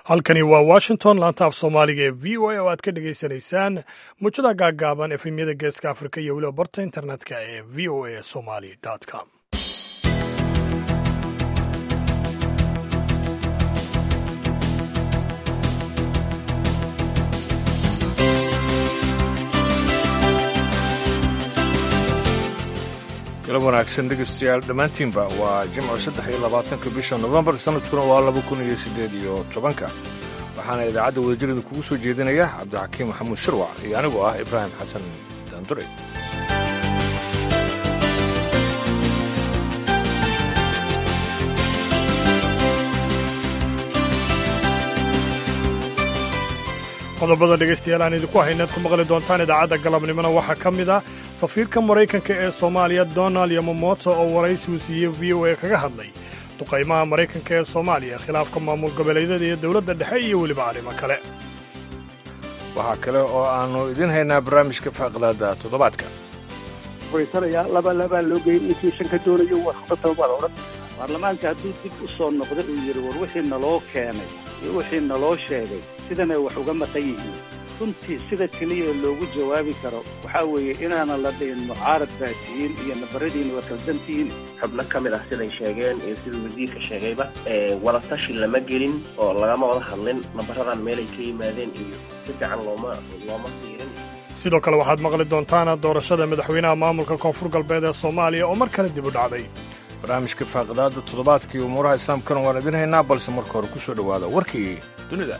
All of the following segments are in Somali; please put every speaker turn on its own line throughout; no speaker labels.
halkani waa washington laanta af soomaaliga ee v o a oo aad ka dhagaysanaysaan muujada gaaggaaban efemyada geeska afrika iyo weliba barta internetka ee v o a somali com
galab wanaagsan dhegeystayaal dhammaantiinba waa jimco saddex iyo labaatanka bisha nofembar sanadkuna waa laba kun iyo siddeed iyo tobanka waxaana idaacadda wadajirada kugu soo jeedinaya cabdixakiim maxamuud shirwac iyo anigoo ah ibraahim xasan daandure
qodobada dhegaystayaal aan idinku haynaad ku maqli doontaan idaacadda galabnimona waxaa ka mid ah safiirka maraykanka ee soomaaliya donald yomomoto oo waraysigu siiyey v o a kaga hadlay duqaymaha maraykanka ee soomaaliya khilaafka maamul goboleedyada iyo dowladda dhexe iyo weliba arrimo kale
waxaa kale oo aannu idiin haynaa barnaamijka faaqlaada toddobaadka
furisanaya laba labaa loo geeyey ninkii shan ka doonayo waxbataba baa la odhan baarlamaanka hadduu dib u soo noqday uu yidhi war wixii naloo keenay iyo wixii naloo sheegay sidanay wax uga maqan yihiin runtii sida keliya loogu jawaabi karo waxaa weeye inaanan la dhihin mucaarad baa tihiin iyo nabaradiina waa kaldantihiin
xubno ka mid ah siday sheegeen iyo siduu wasiirka sheegayba wadatashi lama gelin oo lagama wada hadlin nambaradan meelay ka yimaadeen iyo si fiican looma looma siirin
sidoo kale waxaad maqli doontaan doorashada madaxweynaha maamulka koonfur galbeed ee soomaaliya oo mar kale dib u dhacday
barnaamijka faaqidaada toddobaadka iyo umuuraha islaamkana waan idiin haynaa balse marka hore ku soo dhowaada warkii dunida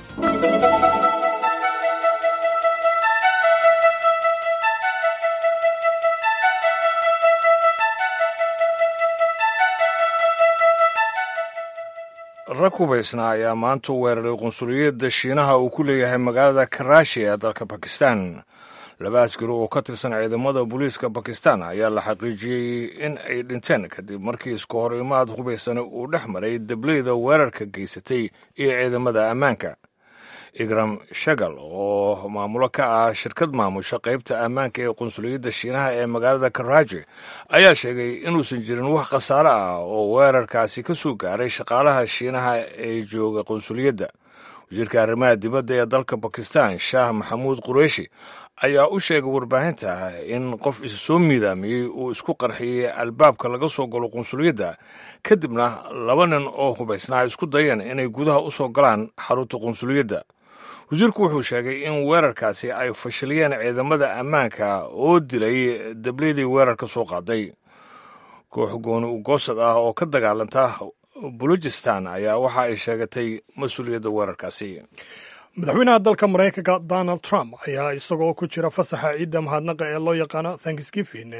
rag hubaysna ayaa maanta weeraray qunsuliyadda shiinaha uu ku leeyahay magaalada karaashi ee dalka bakistan laba askari oo ka tirsan ciidamada booliiska bakistan ayaa la xaqiijiyey in ay dhinteen kadib markii isku hor imaad hubaysana uu dhex maray dableyda weerarka geysatay iyo ciidamada ammaanka igram shagal oo maamulo ka ah shirkad maamusha qaybta ammaanka ee qunsuliyadda shiinaha ee magaalada karaaji ayaa sheegay inuusan jirin wax khasaare ah oo weerarkaasi ka soo gaaray shaqaalaha shiinaha ee jooga qunsuliyadda wasiirka arrimaha dibadda ee dalka bakistan shaah maxamuud qureishi ayaa u sheegay warbaahinta in qof isa soo miidaamiyey uu isku qarxiyey albaabka laga soo galo qunsuliyadda kadibna laba nin oo hubaysnaa isku dayeen inay gudaha u soo galaan xarunta qunsuliyadda wasiirku wuxuu sheegay in weerarkaasi ay fashiliyeen ciidamada ammaanka oo dilay dableydii weerarka soo qaaday koox gooni ugoosad ah oo ka dagaalanta bulujistan ayaa waxa ay sheegatay mas-uuliyadda weerarkaasi
madaxweynaha dalka maraykanka donald trump ayaa isagoo ku jira fasaxa ciidda mahadnaqa ee loo yaqaano thanksgiving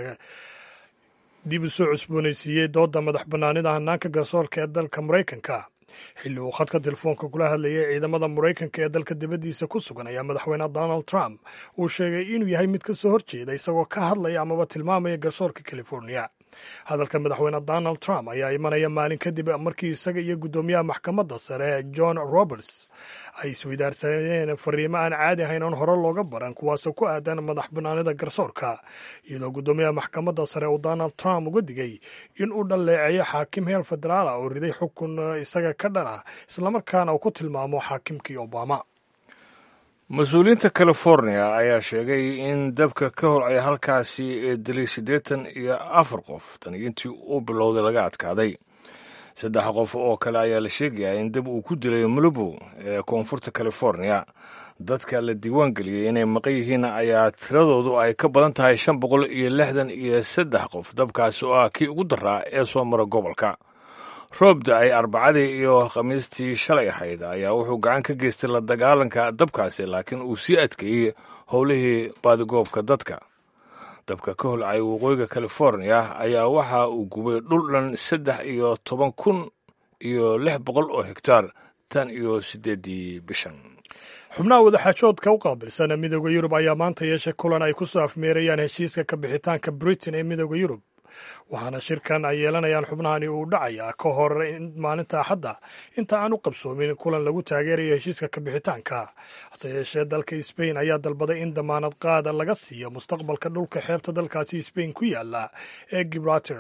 dib u soo cusboonaysiiyey doodda madax bannaanida hanaanka garsoorka ee dalka maraykanka xilli uu khadka telefoonka kula hadlayay ciidamada maraykanka ee dalka dibaddiisa ku sugan ayaa madaxweyne donald trump uu sheegay inuu yahay mid ka soo horjeeda isagoo ka hadlaya amaba tilmaamaya garsoorka california hadalka madaxweyne donald trump ayaa imanaya maalin kadib markii isaga iyo guddoomiyaha maxkamadda sare john roberts ay isweydaarsaneen fariimo aan caadi ahayn oon hore looga baran kuwaasoo ku aadan madax bannaanida garsoorka iyadoo guddoomiyaha maxkamadda sare uu donald trump uga digay in uu dhaleeceeyo xaakim heel federaala oo riday xukun isaga ka dhan ah islamarkaana uu ku tilmaamo xaakimkii obama
mas-uuliyiinta california ayaa sheegay in dabka ka holcay halkaasi ee dilay siddeetan iyo afar qof tan intii uu bilowday laga adkaaday saddex qof oo kale ayaa la sheegayaa in dab uu ku dilay malibu ee koonfurta california dadka la diiwaan geliyey inay maqan yihiin ayaa tiradoodu ay ka badan tahay shan boqol iyo lixdan iyo saddex qof dabkaasi oo ah kii ugu daraa ee soo mara gobolka roob da-ay arbacadii iyo khamiistii shalay ahayd ayaa wuxuu gacan ka geystay la dagaalanka dabkaasi laakiin uu sii adkeeyey howlihii baadigoobka dadka dabka ka holcay waqooyiga california ayaa waxa uu gubay dhul dhan saddex iyo toban kun iyo lix boqol oo hektaar tan iyo siddeeddii bishan
xubnaha wadaxaajoodka u qaabilsan midooda yurub ayaa maanta yeeshay kulan ay ku soo afmeerayaan heshiiska ka bixitaanka britain ee midooda yurub waxaana shirkan ay yeelanayaan xubnahani uu dhacayaa ka hor maalinta axadda inta aan u qabsoomin kulan lagu taageerayo heshiiska kabixitaanka hase yeeshee dalka sbain ayaa dalbaday in damaanad qaada laga siiyo mustaqbalka dhulka xeebta dalkaasi sbain ku yaala ee gibraltar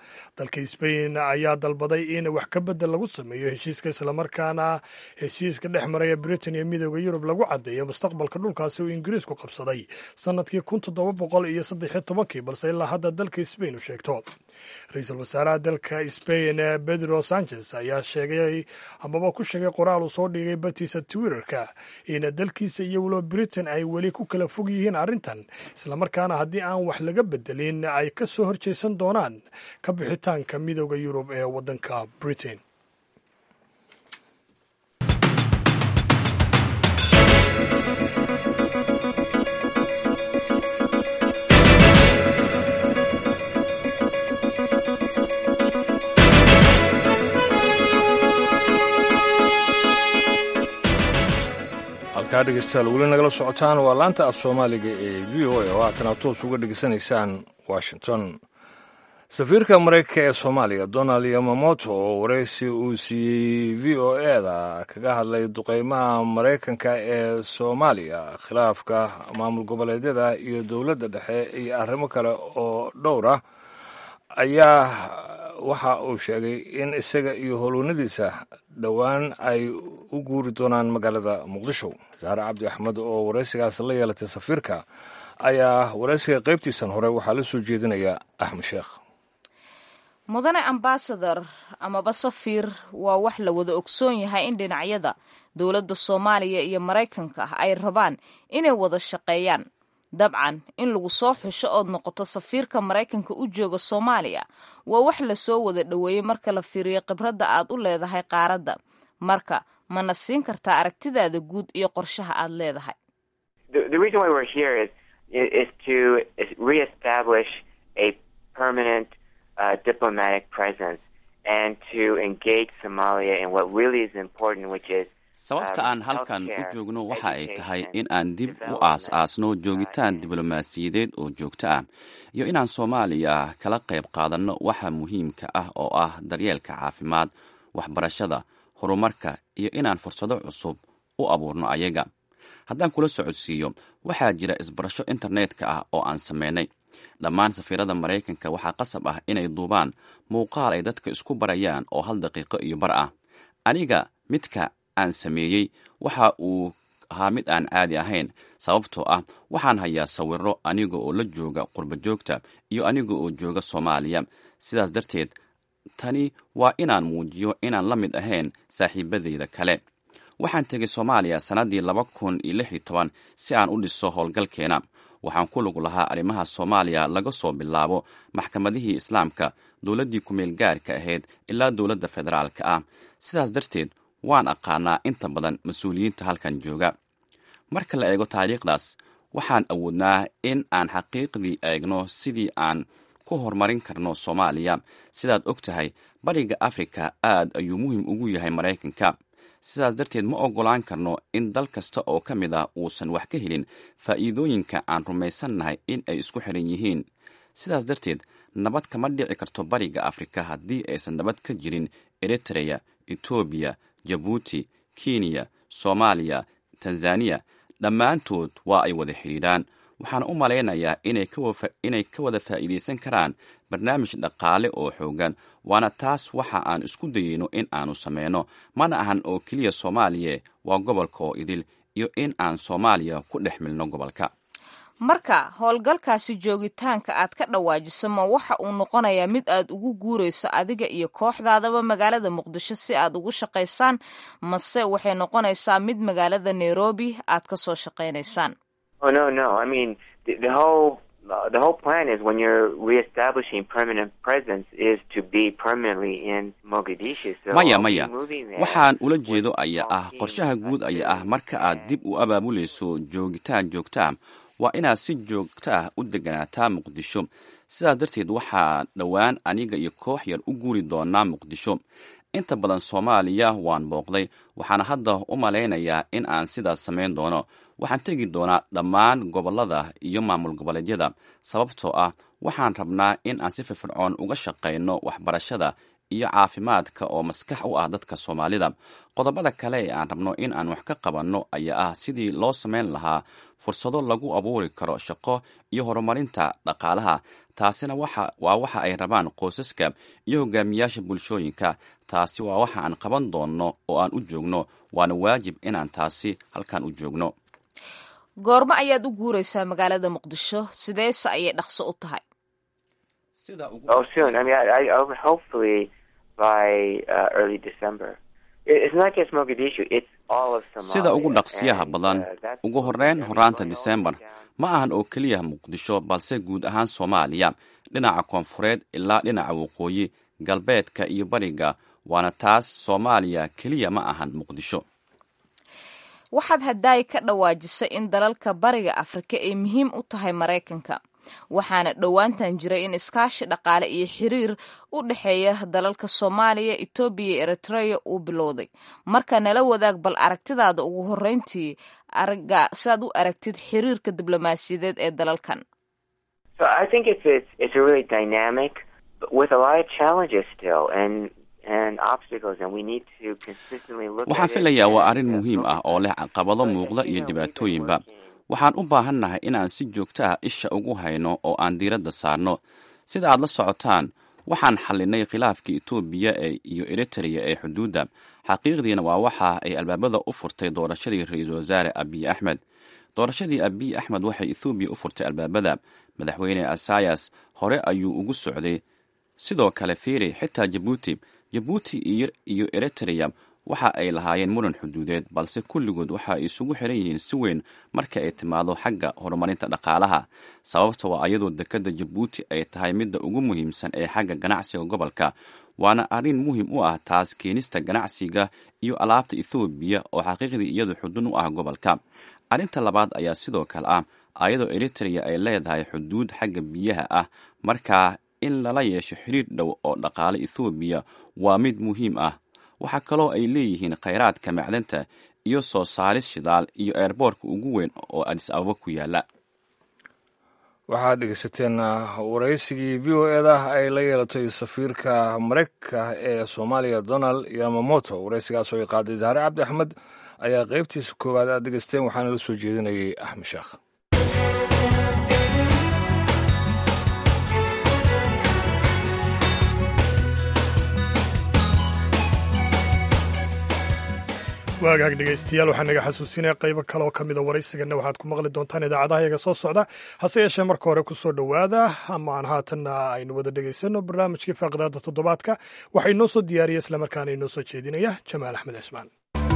dalka sbain ayaa dalbaday in wax ka bedel lagu sameeyo heshiiska islamarkaana heshiiska dhex maraya britain iyo midooda yurub lagu caddeeyo mustaqbalka dhulkaasi uu ingiriisku qabsaday sanadkii kun toddoba boqol iyo saddex iyo tobankii balse ilaa hadda dalka sbain u sheegto ra-iisul wasaaraha dalka sbain pedro sanchez ayaa sheegay amaba ku sheegay qoraal uu soo dhigay batiisa twitterka in dalkiisa iyo weliba britain ay weli ku kala fog yihiin arrintan islamarkaana haddii aan wax laga bedelin ay ka soo horjeesan doonaan ka bixitaanka midooda yurub ee waddanka britain
halkaa dhegeystayaal weli nagala socotaan waa laanta af soomaaliga ee v o a oo haatana toos uga dhegeysanaysaan washington safiirka maraykanka ee soomaaliya donald yamamoto oo waraysi uu siiyey v o e da kaga hadlay duqeymaha maraykanka ee soomaaliya khilaafka maamul goboleedyada iyo dowladda dhexe iyo arrimo kale oo dhowr ah ayaa waxa uu sheegay in isaga iyo howlwanadiisa dhowaan ay u guuri doonaan magaalada muqdisho saare cabdi axmed oo waraysigaas la yeelatay safiirka ayaa waraysiga qaybtiisan hore waxaa la soo jeedinaya axmed sheekh
mudane ambasador amaba safiir waa wax la wada ogsoon yahay in dhinacyada dowladda soomaaliya iyo maraykanka ay rabaan inay wada shaqeeyaan dabcan in lagu soo xusho ood noqoto safiirka maraykanka u jooga soomaaliya waa wax lasoo wada dhoweeyey marka la fiiriyo khibradda aad u leedahay qaaradda marka mana siin kartaa aragtidaada guud iyo qorshaha aad leedahay
uh, diplomatic presence and to engage Somalia in what really is important, which is
sababta aan halkan u joogno waxa ay tahay in aan dib u aas-aasno joogitaan diblomaasiyadeed oo joogto ah iyo inaan soomaaliya kala qayb qaadanno waxa muhiimka ah oo ah daryeelka caafimaad waxbarashada horumarka iyo inaan fursado cusub u abuurno ayaga haddaan kula socodsiiyo waxaa jira isbarasho internetka ah oo aan samaynay dhammaan safiirada maraykanka waxaa qasab ah inay duubaan muuqaal ay dadka isku barayaan oo hal daqiiqo iyo bar ah aniga midka aan sameeyey waxa uu ahaa mid aan caadi ahayn sababtoo ah waxaan hayaa sawiro aniga oo la jooga qurba joogta iyo aniga oo jooga soomaaliya sidaas darteed tani waa inaan muujiyo inaan la mid ahayn saaxiibadeyda kale waxaan tegay soomaaliya sannaddii laba kun iyo lix iyo toban si aan u dhiso howlgalkeena waxaan ku lug lahaa arrimaha soomaaliya laga soo bilaabo maxkamadihii islaamka dowladdii ku-meel gaarka ahayd ilaa dowladda federaalka ah sidaas darteed waan aqaanaa inta badan mas-uuliyiinta halkan jooga marka la eego taariikhdaas waxaan awoodnaa in aan xaqiiqdii eegno sidii aan ku horumarin karno soomaaliya sidaad og tahay bariga afrika aad ayuu muhiim ugu yahay maraykanka sidaas darteed ma oggolaan karno in dal kasta oo ka mid ah uusan wax ka helin faa'iidooyinka aan rumaysannahay in ay isku xiran yihiin sidaas darteed nabad kama dhici karto bariga afrika haddii aysan nabad ka jirin eritreya etoobiya jabuuti kenya soomaaliya tanzaniya dhammaantood waa ay wada xidhiidhaan waxaan u malaynayaa inay ka wada faa'iidaysan karaan barnaamij dhaqaale oo xoogan waana taas waxa aan isku dayeyno in aanu sameyno mana ahan oo keliya soomaaliya waa gobolka oo idil iyo in aan soomaaliya ku dhex milno gobolka
marka howlgalkaasi joogitaanka aad ka dhawaajiso ma waxa uu noqonayaa mid aad ugu guurayso adiga iyo kooxdaadaba magaalada muqdisho si aad ugu shaqaysaan mase waxay noqonaysaa mid magaalada nairobi aad ka soo shaqaynaysaan
Oh no, no. I mean, the, the whole uh, the whole plan is when you're reestablishing permanent presence is to be permanently in Mogadishu. So
maya
I'll be
maya
moving there
waxaan ula
with
jeedo
a
ayaa
small
ah
team
qorshaha guud ayaa ah
until
marka aad
then.
dib u abaabulayso joogitaan joogta ah waa inaad si joogto ah u deganaataa muqdisho sidaas darteed waxaa dhowaan aniga iyo koox yar u guuri doonaa muqdisho inta badan soomaaliya waan booqday waxaana hadda u malaynayaa in aan sidaas samayn doono waxaan tegi doonaa dhammaan gobollada iyo maamul goboleedyada sababtoo ah waxaan rabnaa in aan si firfircoon uga shaqayno waxbarashada iyo caafimaadka oo maskax u ah dadka soomaalida qodobada kale ee aan rabno in aan wax ka qabanno ayaa ah sidii loo samayn lahaa fursado lagu abuuri karo shaqo iyo horumarinta dhaqaalaha taasina waa waxa ay rabaan qoysaska iyo hogaamiyaasha bulshooyinka taasi waa waxa aan qaban doonno oo aan u joogno waana waajib inaan taasi halkan u joogno
goormo ayaad u guuraysaa magaalada muqdisho sideese ayay dhaqso u tahay
Oh, soon. I mean, I, I, I hopefully by uh, early December. It's not just Mogadishu, it's all of Somalia.
sida ugu dhaqsiyaha
And,
badan
uh, that's
ugu
the
horreyn
journey
horaanta
going all
disembar
the way down.
ma ahan oo keliya muqdisho balse guud ahaan soomaaliya dhinaca koonfureed ilaa dhinaca waqooyi galbeedka iyo bariga waana taas soomaaliya keliya ma ahan muqdisho
waxaad haddaay ka dhawaajisay in dalalka bariga afrika ay muhiim u tahay maraykanka waxaana dhowaantan jiray in iskaashi dhaqaale iyo xiriir u dhexeeya dalalka soomaaliya etoobiya iyo eritreya uu bilowday marka nala wadaag bal aragtidaada ugu horreyntii araga sidaad u aragtid xiriirka diblomaasiyadeed ee dalalkan
So I think it's, it's, it's a really dynamic, but with a lot of challenges still and, and obstacles, and we need to consistently look
waxaan
at it
filayaa waa
and,
arrin
uh,
muhiim ah
focus
oo
on
leh
it.
caqabado
But,
muuqda
you
iyo
know, we've been
dhibaatooyinba
working
waxaan u baahannahay inaan si joogto ah isha ugu hayno oo aan diiradda saarno sida aad la socotaan waxaan xallinay khilaafkii etoobiya ee iyo eritrea ee xuduudda xaqiiqdiina waa waxa ay albaabada u furtay doorashadii ra-iisul wasaare abiy axmed doorashadii abiy axmed waxay ethoobiya u furtay albaabada madaxweyne asayas hore ayuu ugu socday sidoo kale fiiri xitaa jabuuti jabuuti iyo iyo eritrea waxa ay lahaayeen muran xuduudeed balse kulligood waxa ay isugu xiran yihiin si weyn marka ay timaado xagga horumarinta dhaqaalaha sababta waa ayadoo dekadda jabuuti ay tahay midda ugu muhiimsan ee xagga ganacsiga gobolka waana arrin muhiim u ah taas keenista ganacsiga iyo alaabta ethoobiya oo xaqiiqdii iyadu xudun u ah gobolka arrinta labaad ayaa sidoo kale ah ayadoo eritrea ay leedahay xuduud xagga biyaha ah markaa in lala yeesho xiriir dhow oo dhaqaale ethoobiya waa mid muhiim ah waxaa kaloo ay leeyihiin khayraadka macdanta iyo soo saaris shidaal iyo eerboorka ugu weyn oo adis ababa ku yaala
waxaad dhegeysateen waraysigii v o eda ay la yeelatay safiirka mareykanka ee soomaaliya donald yamamoto waraysigaas oo ay qaaday zahre cabdi axmed ayaa qeybtiisa koowaad aad dhegeysteen waxaana la soo jeedinayay axmed sheekh
waagaag dhegaystayaal waxaa naga xasuusinaya qaybo kale oo ka mida waraysigana waxaad ku maqli doontaan idaacadaha yaga soo socda hase yeeshee marka hore ku soo dhowaada ama aan haatanna aynu wada dhegaysano barnaamijkii faaqidaada toddobaadka waxaa inoo soo diyaariya islamarkaana inoo soo jeedinaya jamaal axmed cismaan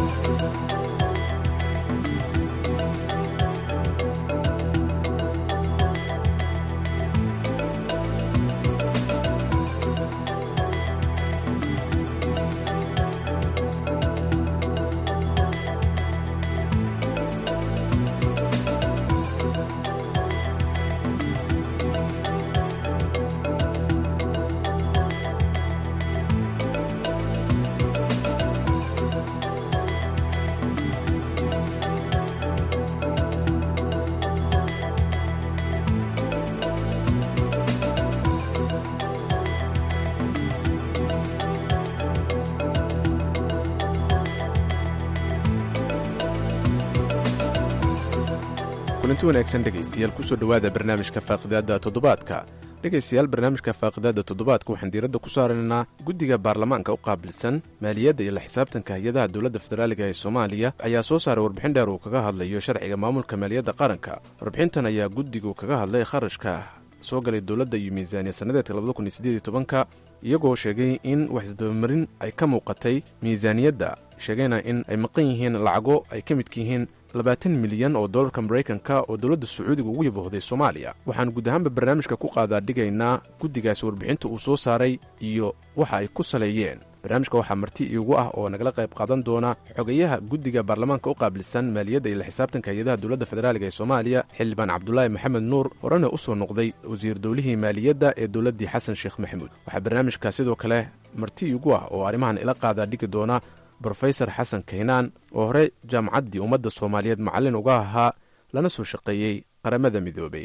kulanti wanaagsan dhegaystayaal kusoo dhowaada barnaamijka faaqidaadda toddobaadka dhegaystayaal barnaamijka faaqidaadda toddobaadka waxaan diiradda ku saaraynaa guddiga baarlamaanka u qaabilsan maaliyadda iyo la xisaabtanka hay-adaha dowladda federaaliga ee soomaaliya ayaa soo saaray warbixin dheer uu kaga hadlayo sharciga maamulka maaliyadda qaranka warbixintan ayaa guddigu kaga hadlay kharashka soo galay dowladda iyo miisaaniya sannadeedka labadakuniyosideeditobanka iyagoo sheegay in waxisdabamarin ay ka muuqatay miisaaniyadda sheegayna in ay maqan yihiin lacago ay ka midka yihiin labaatan milyan oo dollarka maraykanka oo dowladda sacuudiga ugu yabahday soomaaliya waxaan guud ahaanba barnaamijka ku qaadaa dhigaynaa guddigaasi warbixinta uu soo saaray iyo waxa ay ku saleeyeen barnaamijka waxaa marti iigu ah oo nagala qayb qaadan doona xogayaha guddiga baarlamaanka u qaabilsan maaliyadda iyo la xisaabtanka hay-adaha dowladda federaaliga ee soomaaliya xildhibaan cabdulaahi maxamed nuur horena u soo noqday wasiir dowlihii maaliyadda ee dowladdii xasan sheekh maxamuud waxaa barnaamijka sidoo kale marti iigu ah oo arrimahan ila qaadaa dhigi doona brofesor xasan kaynaan oo hore jaamacaddii ummadda soomaaliyeed macallin uga ahaa lana soo shaqeeyey qaramada midoobey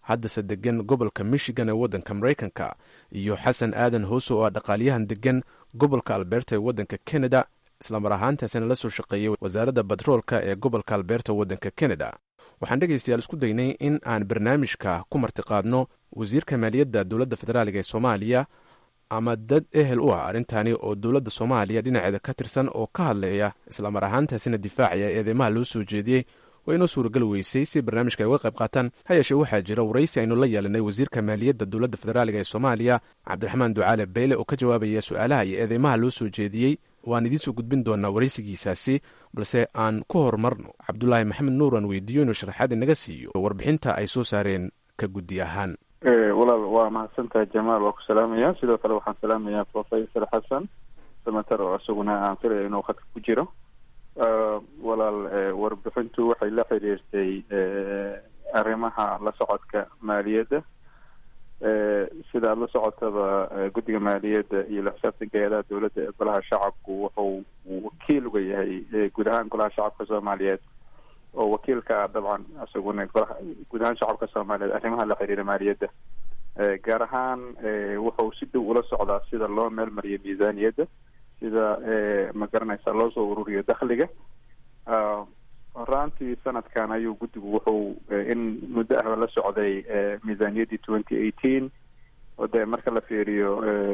haddase degan gobolka michigan ee waddanka maraykanka iyo xasan aadan hoose oo ah dhaqaaliyahan degan gobolka alberta ee waddanka canada islamar ahaantaasina la soo shaqeeyey wasaaradda batroolka ee gobolka alberta waddanka canada waxaan dhegaystayaal isku daynay in aan barnaamijka ku martiqaadno wasiirka maaliyadda dowladda federaaliga ee soomaaliya ama dad ehel u ah arrintani oo dowladda soomaaliya dhinaceeda ka tirsan oo ka hadlaya islamar ahaantaasina difaacaya eedeymaha loo soo jeediyey waa inoo suuragal weysay si barnaamijka ay uga qayb qaataan ha yeeshee waxaa jira waraysi aynu la yeelanay wasiirka maaliyadda dowladda federaaliga ee soomaaliya cabdiraxmaan ducaale beyle oo ka jawaabaya su-aalaha iyo eedeymaha loo soo jeediyey waan idiinsoo gudbin doonaa waraysigiisaasi balse aan ku horumarno cabdulaahi maxamed nuur aan weydiiyo inuu sharaxaad inaga siiyo warbixinta ay soo saareen ka guddi ahaan
walaal waa mahadsantahay jamaal waa ku salaamaya sidoo kale waxaan salaamayaa professor xasan samater oo isaguna aan filaya inuu khadka ku jiro walaal warbixintu waxay la xiriirtay arrimaha la socodka maaliyadda sida aada la socotaba guddiga maaliyadda iyo la xisaabtanka hay-adaha dowladda ee golaha shacabku wuxuu wakiil uga yahay guud ahaan golaha shacabka soomaaliyeed oo wakiilka ah dabcan isaguna golaha guud ahaan shacabka soomaaliyeed arrimaha la xiriira maaliyadda gaar ahaan wuxuu si dhow ula socdaa sida loo meel mariyo miisaaniyadda sida ma garanaysa loo soo ururiyo dakhliga horaantii sanadkan ayuu guddigu wuxuu in muddo ahba la socday miisaaniyaddii twenty eighteen oo dee marka la fiiriyo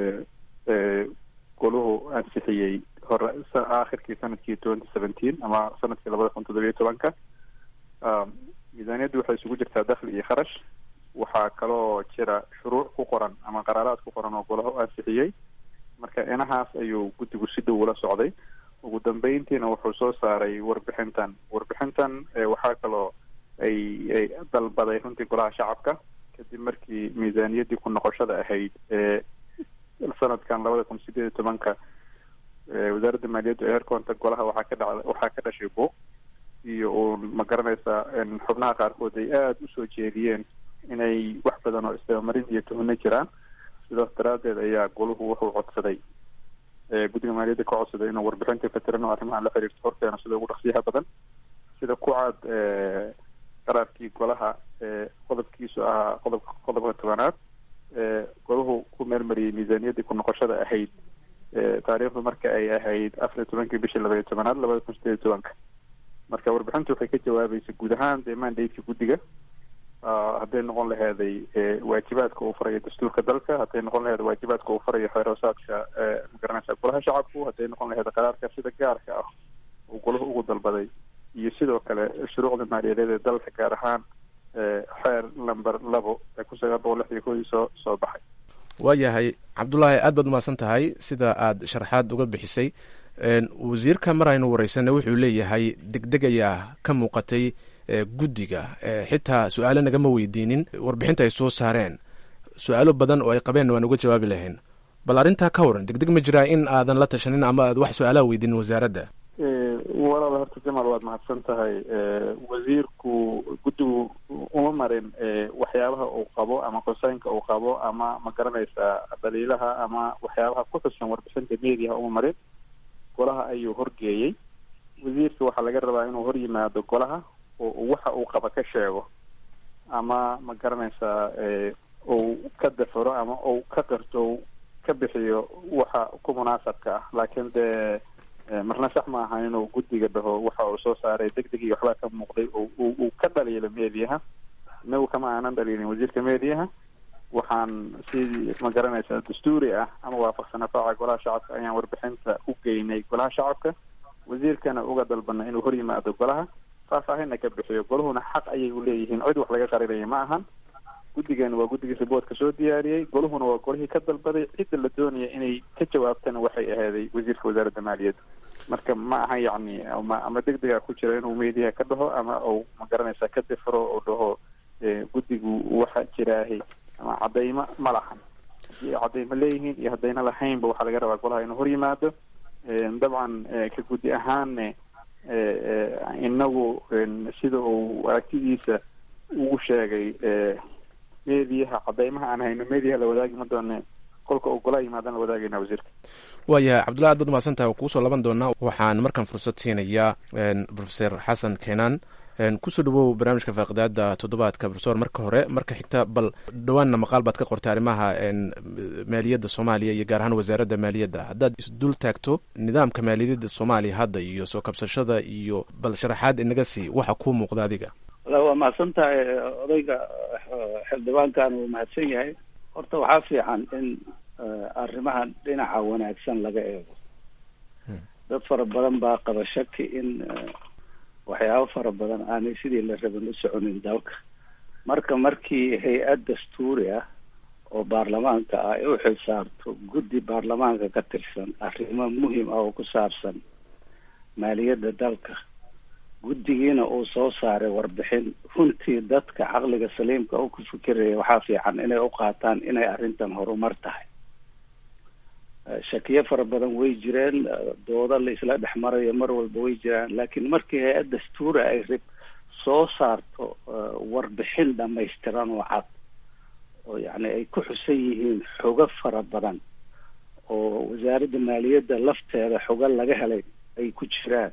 goluhu ansixiyey hore aakhirkii sanadkii twenty seventeen ama sanadkii labada kun toddobiyo tobanka miisaaniyaddu waxay isugu jirtaa dakhli iyo kharash waxaa kaloo jira shuruuc ku qoran ama qaraaraad ku qoran oo golaha u ansixiyey marka inahaas ayuu guddigu si dhow ula socday ugu dambeyntiina wuxuu soo saaray warbixintan warbixintan waxaa kaloo ay ay dalbaday runtii golaha shacabka kadib markii miisaaniyaddii ku noqoshada ahayd ee sanadkan labada kun sideed iyo tobanka wasaaradda maaliyaddu ee herkoonta golaha waxaa ka dhaca waxaa ka dhashay buuq iyo uun ma garanaysaa xubnaha qaarkood ay aada usoo jeediyeen inay wax badan oo isdabamarin iyo tuhno jiraan sidaas daraaddeed ayaa goluhu wuxuu codsaday guddiga maaliyadda ka codsaday inuu warbixinta fatirano arrimaha la xiriirto horkeeno sida ugu dhaqsiyaha badan sida ku cad qaraarkii golaha qodobkiisu ahaa qodobka qodobka tobanaad golahu ku meelmariyey miisaaniyaddii ku noqoshada ahayd taariikhdu marka ay ahayd afar iyo tobankii bishii laba iyo tobanaad labada kun sideed iyo tobanka marka warbixintu waxay ka jawaabaysa guud ahaan dee mandatekii guddiga hadday noqon laheeday waajibaadka uu farayo dastuurka dalka hadday noqon laheed waajibaadka uu farayo xeeroosaadka magaranaysa golaha shacabku hadday noqon laheed qaraarka sida gaarka ah uu golahu ugu dalbaday iyo sidoo kale shuruucda maaliyadeed ee dalka gaar ahaan xeer number labo ee kun sagaal boqol lix iyo koodii soo soo baxay
waayahay cabdulaahi aad baad umahadsan tahay sida aad sharaxaad uga bixisay wasiirka mar aynu wareysanay wuxuu leeyahay degdeg ayaa ka muuqatay guddiga xitaa su-aalo nagama weydiinin warbixinta ay soo saareen su-aalo badan oo ay qabeen waan uga jawaabi lahayn bal arrintaa ka waran degdeg ma jiraa in aadan la tashanin ama aad wax su-aalaha weydiinin wasaaradda
walaal horta jamaal waad mahadsan tahay wasiirku guddigu uma marin waxyaabaha uu qabo ama koseynka uu qabo ama ma garanaysaa daliilaha ama waxyaabaha ku xusan warbixinta mediaha uma marin golaha ayuu horgeeyey wasiirka waxaa laga rabaa inuu hor yimaado golaha oo waxa uu qaba ka sheego ama ma garanaysaa uu ka dafaro ama uu ka qirto ka bixiyo waxa ku munaasabka ah laakiin dee marna sax ma aha inuu guddiga dhaho waxa uu soo saaray deg deg iyo waxbaa ka muuqday uu ka dhaliilo mediaha inagu kama aanan dhaliilin wasiirka mediaha waxaan si ma garanaysaa dastuuri ah ama waafaqsan afaaca golaha shacabka ayaan warbixinta u geynay golaha shacabka wasiirkana uga dalbana inuu hor yimaado golaha faahfaahinna ka bixiyo golahuna xaq ayay u leeyihiin cid wax laga qarinaya ma ahan guddigana waa guddigii riboortka soo diyaariyey golahuna waa golihii ka dalbaday cidda la doonaya inay ka jawaabtana waxay ahaaday wasiirka wasaaradda maaliyadda marka ma aha yacni ama ama deg dega ku jira inuu mediaha ka dhaho ama uu ma garanaysaa ka difro oo dhaho guddigu waxa jiraahay ama cadaymo ma lahan haddii ay cadaymo leeyihiin iyo haddayna lahaynba waxaa laga rabaa golaha inuu hor yimaado dabcan ka guddi ahaanne inagu sida uu aragtidiisa ugu sheegay mediaha cadaymaha aan hayno mediaha la wadaagi ma doone kolka uu golaha yimaadaan la wadaagayna wasiirka
waayahay cabdullahi aad baad umahadsan tahay kuusoo laban doonaa waxaan markaan fursad siinayaa profeser xasan keenan kusoo dhawow barnaamijka faaqidaada toddobaadka profesor marka hore marka xigta bal dhawaanna maqaal baad ka qortay arrimaha maaliyadda soomaaliya iyo gaar ahaan wasaaradda maaliyadda haddaad isdul taagto nidaamka maaliyadda soomaaliya hadda iyo soo kabsashada iyo bal sharaxaad inaga sii waxa kuu muuqda adiga
waa mahadsan tahay odayga xildhibaankan uu mahadsan yahay horta waxaa fiican in arrimahan dhinaca wanaagsan laga eego dad fara badan baa qaba shaki in waxyaabo fara badan aanay sidii la rabin u soconin dalka marka markii hay-ad dastuuri ah oo baarlamaanka ah ay u xisaabto guddi baarlamaanka ka tirsan arrimo muhim ah oo ku saabsan maaliyadda dalka guddigiina uu soo saaray warbixin runtii dadka caqliga saliimka u ku fikiraya waxaa fiican inay u qaataan inay arrintan horumar tahay shakiyo fara badan way jireen dooda la isla dhex marayo mar walba way jiraan laakiin markii hay-ad dastuuri ay rib soo saarto warbixin dhamaystiran oo cad oo yacni ay ku xusan yihiin xogo fara badan oo wasaaradda maaliyadda lafteeda xogo laga helay ay ku jiraan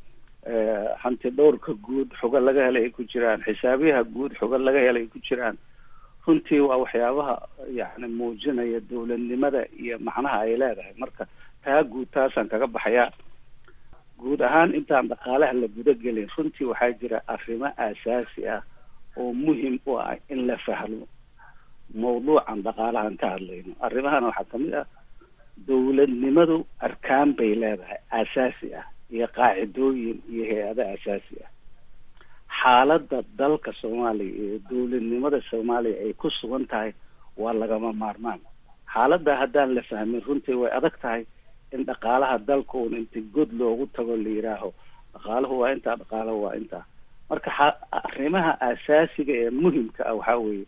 hanti dhowrka guud xogo laga helay ay ku jiraan xisaabiyaha guud xogo laga helay ay ku jiraan runtii waa waxyaabaha yacni muujinaya dowladnimada iyo macnaha ay leedahay marka taa guud taasaan kaga baxayaa guud ahaan intaan dhaqaalaha la guda gelin runtii waxaa jira arrimo aasaasi ah oo muhim u ah in la fahmo mawduucan dhaqaalahan ka hadlayno arrimahan waxaa kamid ah dowladnimadu arkaan bay leedahay aasaasi ah iyo qaacidooyin iyo hay-ado aasaasi ah xaaladda dalka soomaaliya iyo dowladnimada soomaaliya ay ku sugan tahay waa lagama maarmaan xaaladda haddaan la fahmin runtii way adag tahay in dhaqaalaha dalka uun inta god loogu tago la yidhaaho dhaqaalahu waa intaa dhaqaalahu waa intaa marka arrimaha aasaasiga ee muhimka ah waxaa weeye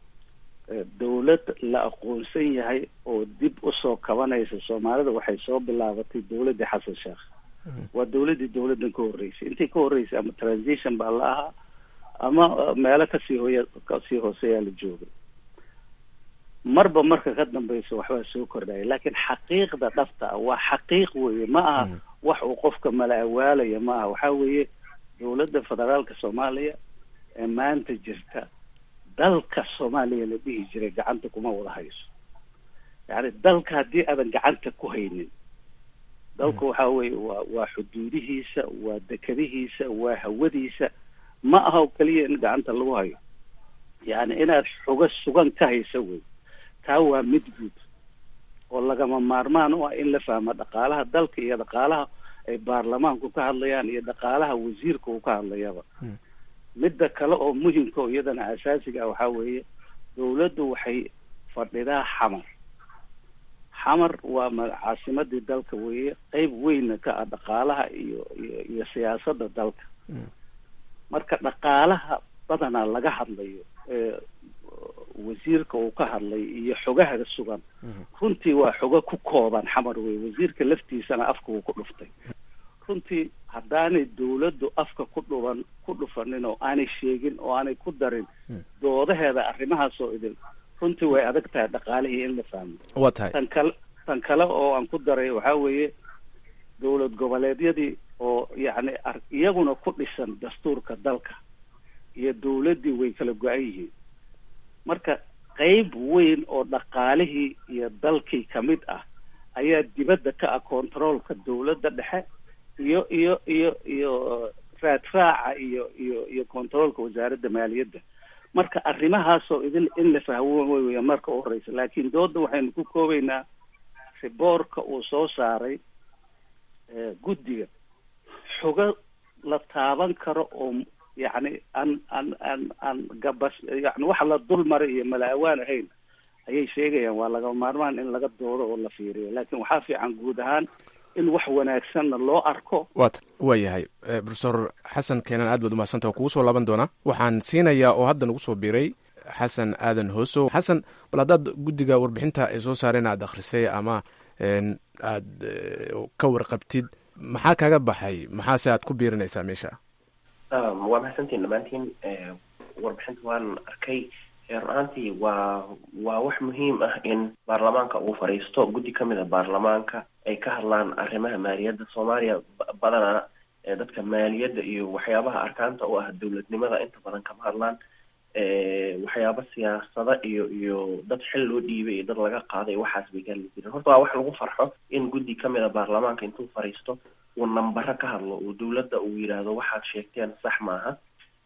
dowlad la aqoonsan yahay oo dib usoo kabanaysa soomaalida waxay soo bilaabatay dowladdii xasan sheekh waa dowladdii dowladdan ka horreysay intii ka horreysay ama transition baa la ahaa ama meelo kasii hooya kasii hooseeyaa la joogay marba marka ka dambeysa waxbaa soo kordhaya laakiin xaqiiqda dhabta ah waa xaqiiq weeye ma aha wax uu qofka mala awaalaya ma aha waxaa weeye dowladda federaalka soomaaliya ee maanta jirta dalka soomaaliya la dhihi jiray gacanta kuma wada hayso yacni dalka haddii aadan gacanta ku haynin dalka waxaa weeye waa waa xuduudihiisa waa dekadihiisa waa hawadiisa ma aha oo keliya in gacanta lagu hayo yacni inaad xugo sugan ka haysa wey taa waa mid guud oo lagama maarmaan u ah in la fahmo dhaqaalaha dalka iyo dhaqaalaha ay baarlamaanku ka hadlayaan iyo dhaqaalaha wasiirka uu ka hadlayaba midda kale oo muhimka oo iyadana asaasiga ah waxaa weeye dowladdu waxay fadhidaa xamar xamar waa ma caasimadii dalka weeye qeyb weynna ka ah dhaqaalaha iyo iyo iyo siyaasadda dalka marka dhaqaalaha badanaa laga hadlayo ee wasiirka uu ka hadlay iyo xogaha sugan runtii waa xogo ku kooban xamar wey wasiirka laftiisana afka uu ku dhuftay runtii haddaanay dowladdu afka ku dhuban ku dhufanin oo aanay sheegin oo aanay ku darin doodaheeda arrimahaas oo idin runtii way adag tahay dhaqaalihii in la fahmo
waa tahay
tan kale tan kale oo aan ku daray waxaa weeye dowlad goboleedyadii oo yacni ar- iyaguna ku dhisan dastuurka dalka iyo dowladdii way kala go-an yihiin marka qeyb weyn oo dhaqaalihii iyo dalkii kamid ah ayaa dibadda ka ah controolka dowladda dhexe iyo iyo iyo iyo raadraaca iyo iyo iyo controolka wasaaradda maaliyadda marka arrimahaasoo idin in la fahmo wey marka u horeysa laakiin dooda waxaynu ku koobeynaa riboorka uu soo saaray guddiga xogo la taaban karo oo yacni aan aan aan aan gabas yani waxa la dul maray iyo mala awaan ahayn ayay sheegayaan waa laga maarmaan in laga doodo oo la fiiriyo laakiin waxaa fiican guud ahaan in wax wanaagsanna loo arko
wat waa yahay profesor xasan keenan aad baad umahadsanta kugu soo laaban doonaa waxaan siinayaa oo hadda nagu soo biiray xasan aadan hoosow xasan bal haddaad guddiga warbixinta ay soo saareen aad akhrisay ama aad ka warqabtid maxaa kaga baxay maxaase aad ku biirinaysaa meesha
waa mahadsantiin dhammaantiin warbixinta waan arkay run ahaantii waa waa wax muhiim ah in baarlamaanka uu fadhiisto guddi ka mid a baarlamaanka ay ka hadlaan arrimaha maaliyadda soomaaliya badanaa dadka maaliyadda iyo waxyaabaha arkaanta u ah dowladnimada inta badan kama hadlaan waxyaaba siyaasada iyo iyo dad xil loo dhiibay iyo dad laga qaaday waxaas bay ka hadli jireen horta waa wax lagu farxo in guddi kamid a baarlamaanka intuu fariisto uu nambaro ka hadlo uu dowladda uu yidhaahdo waxaad sheegteen sax maaha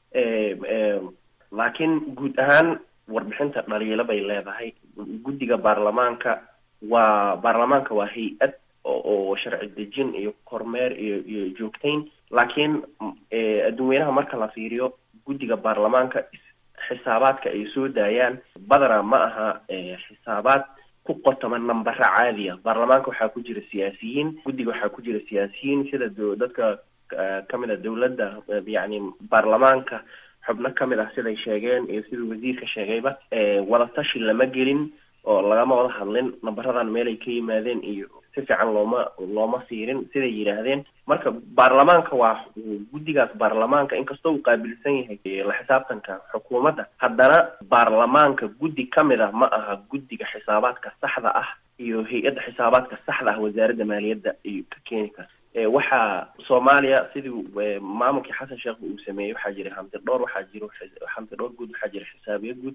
laakiin guud ahaan warbixinta dhaliilo bay leedahay guddiga baarlamaanka waa baarlamaanka waa hay-ad oo sharci dejin iyo kormeer iyo iyo joogtayn laakiin adduunweynaha marka la fiiriyo guddiga baarlamaanka xisaabaadka ay soo daayaan badana ma aha xisaabaad ku qotoma nambaro caadiya baarlamaanka waxaa ku jira siyaasiyiin guddiga waxaa ku jira siyaasiyiin sida dadka kamid a dowladda yacni baarlamaanka xubno kamid ah siday sheegeen iyo siduu wasiirka sheegayba wadatashi lama gelin oo lagama wada hadlin nambaradan meelay ka yimaadeen iyo si fiican looma looma fiirin siday yidhaahdeen marka baarlamaanka waa guddigaas baarlamaanka inkastoo uu qaabilsan yahay la xisaabtanka xukuumadda haddana baarlamaanka guddi kamid ah ma aha guddiga xisaabaadka saxda ah iyo hay-adda xisaabaadka saxda ah wasaaradda maaliyadda iyo ka keeni kara waxaa soomaaliya sidii maamulkii xasan sheekh uu sameeyey waxaa jira hamti dhowr waxaa jiro hamti dhowr guud waxaa jira xisaabiyo guud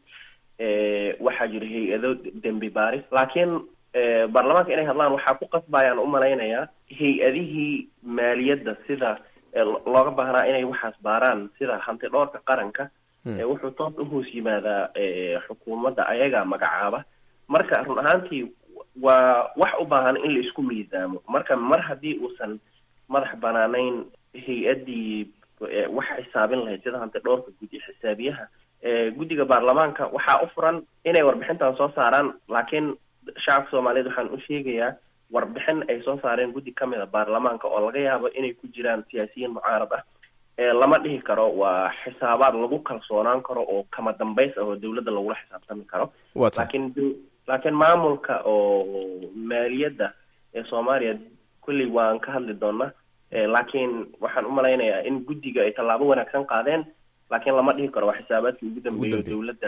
waxaa jira hay-ado dembi baaris laakiin baarlamaanka inay hadlaan waxaa ku qasbayaan umalaynayaa hay-adihii maaliyadda sida looga baahnaa inay waxaas baaraan sida hanti dhowrka qaranka wuxuu toos uhoos yimaadaa xukuumadda ayaga magacaaba marka run ahaantii waa wax u baahan in la isku miisaamo marka mar haddii uusan madax banaanayn hay-addii wax xisaabin lahayd sida hanti dhowrka guddi xisaabiyaha guddiga baarlamaanka waxaa u furan inay warbixintan soo saaraan laakiin shacabka soomaaliyeed waxaan u sheegayaa warbixin ay soo saareen guddi kamid a baarlamaanka oo laga yaabo inay ku jiraan siyaasiyiin mucaarad ah lama dhihi karo waa xisaabaad lagu kalsoonaan karo oo kama dambays ah oo dowladda lagula xisaabtami karo laakiin laakiin maamulka oo maaliyadda ee soomaaliya kulley waan ka hadli doonaa laakiin waxaan umalaynayaa in guddiga ay tallaabo wanaagsan qaadeen laakiin lama dhihi karo waa xisaabaadkii ugu dambeeya dowladda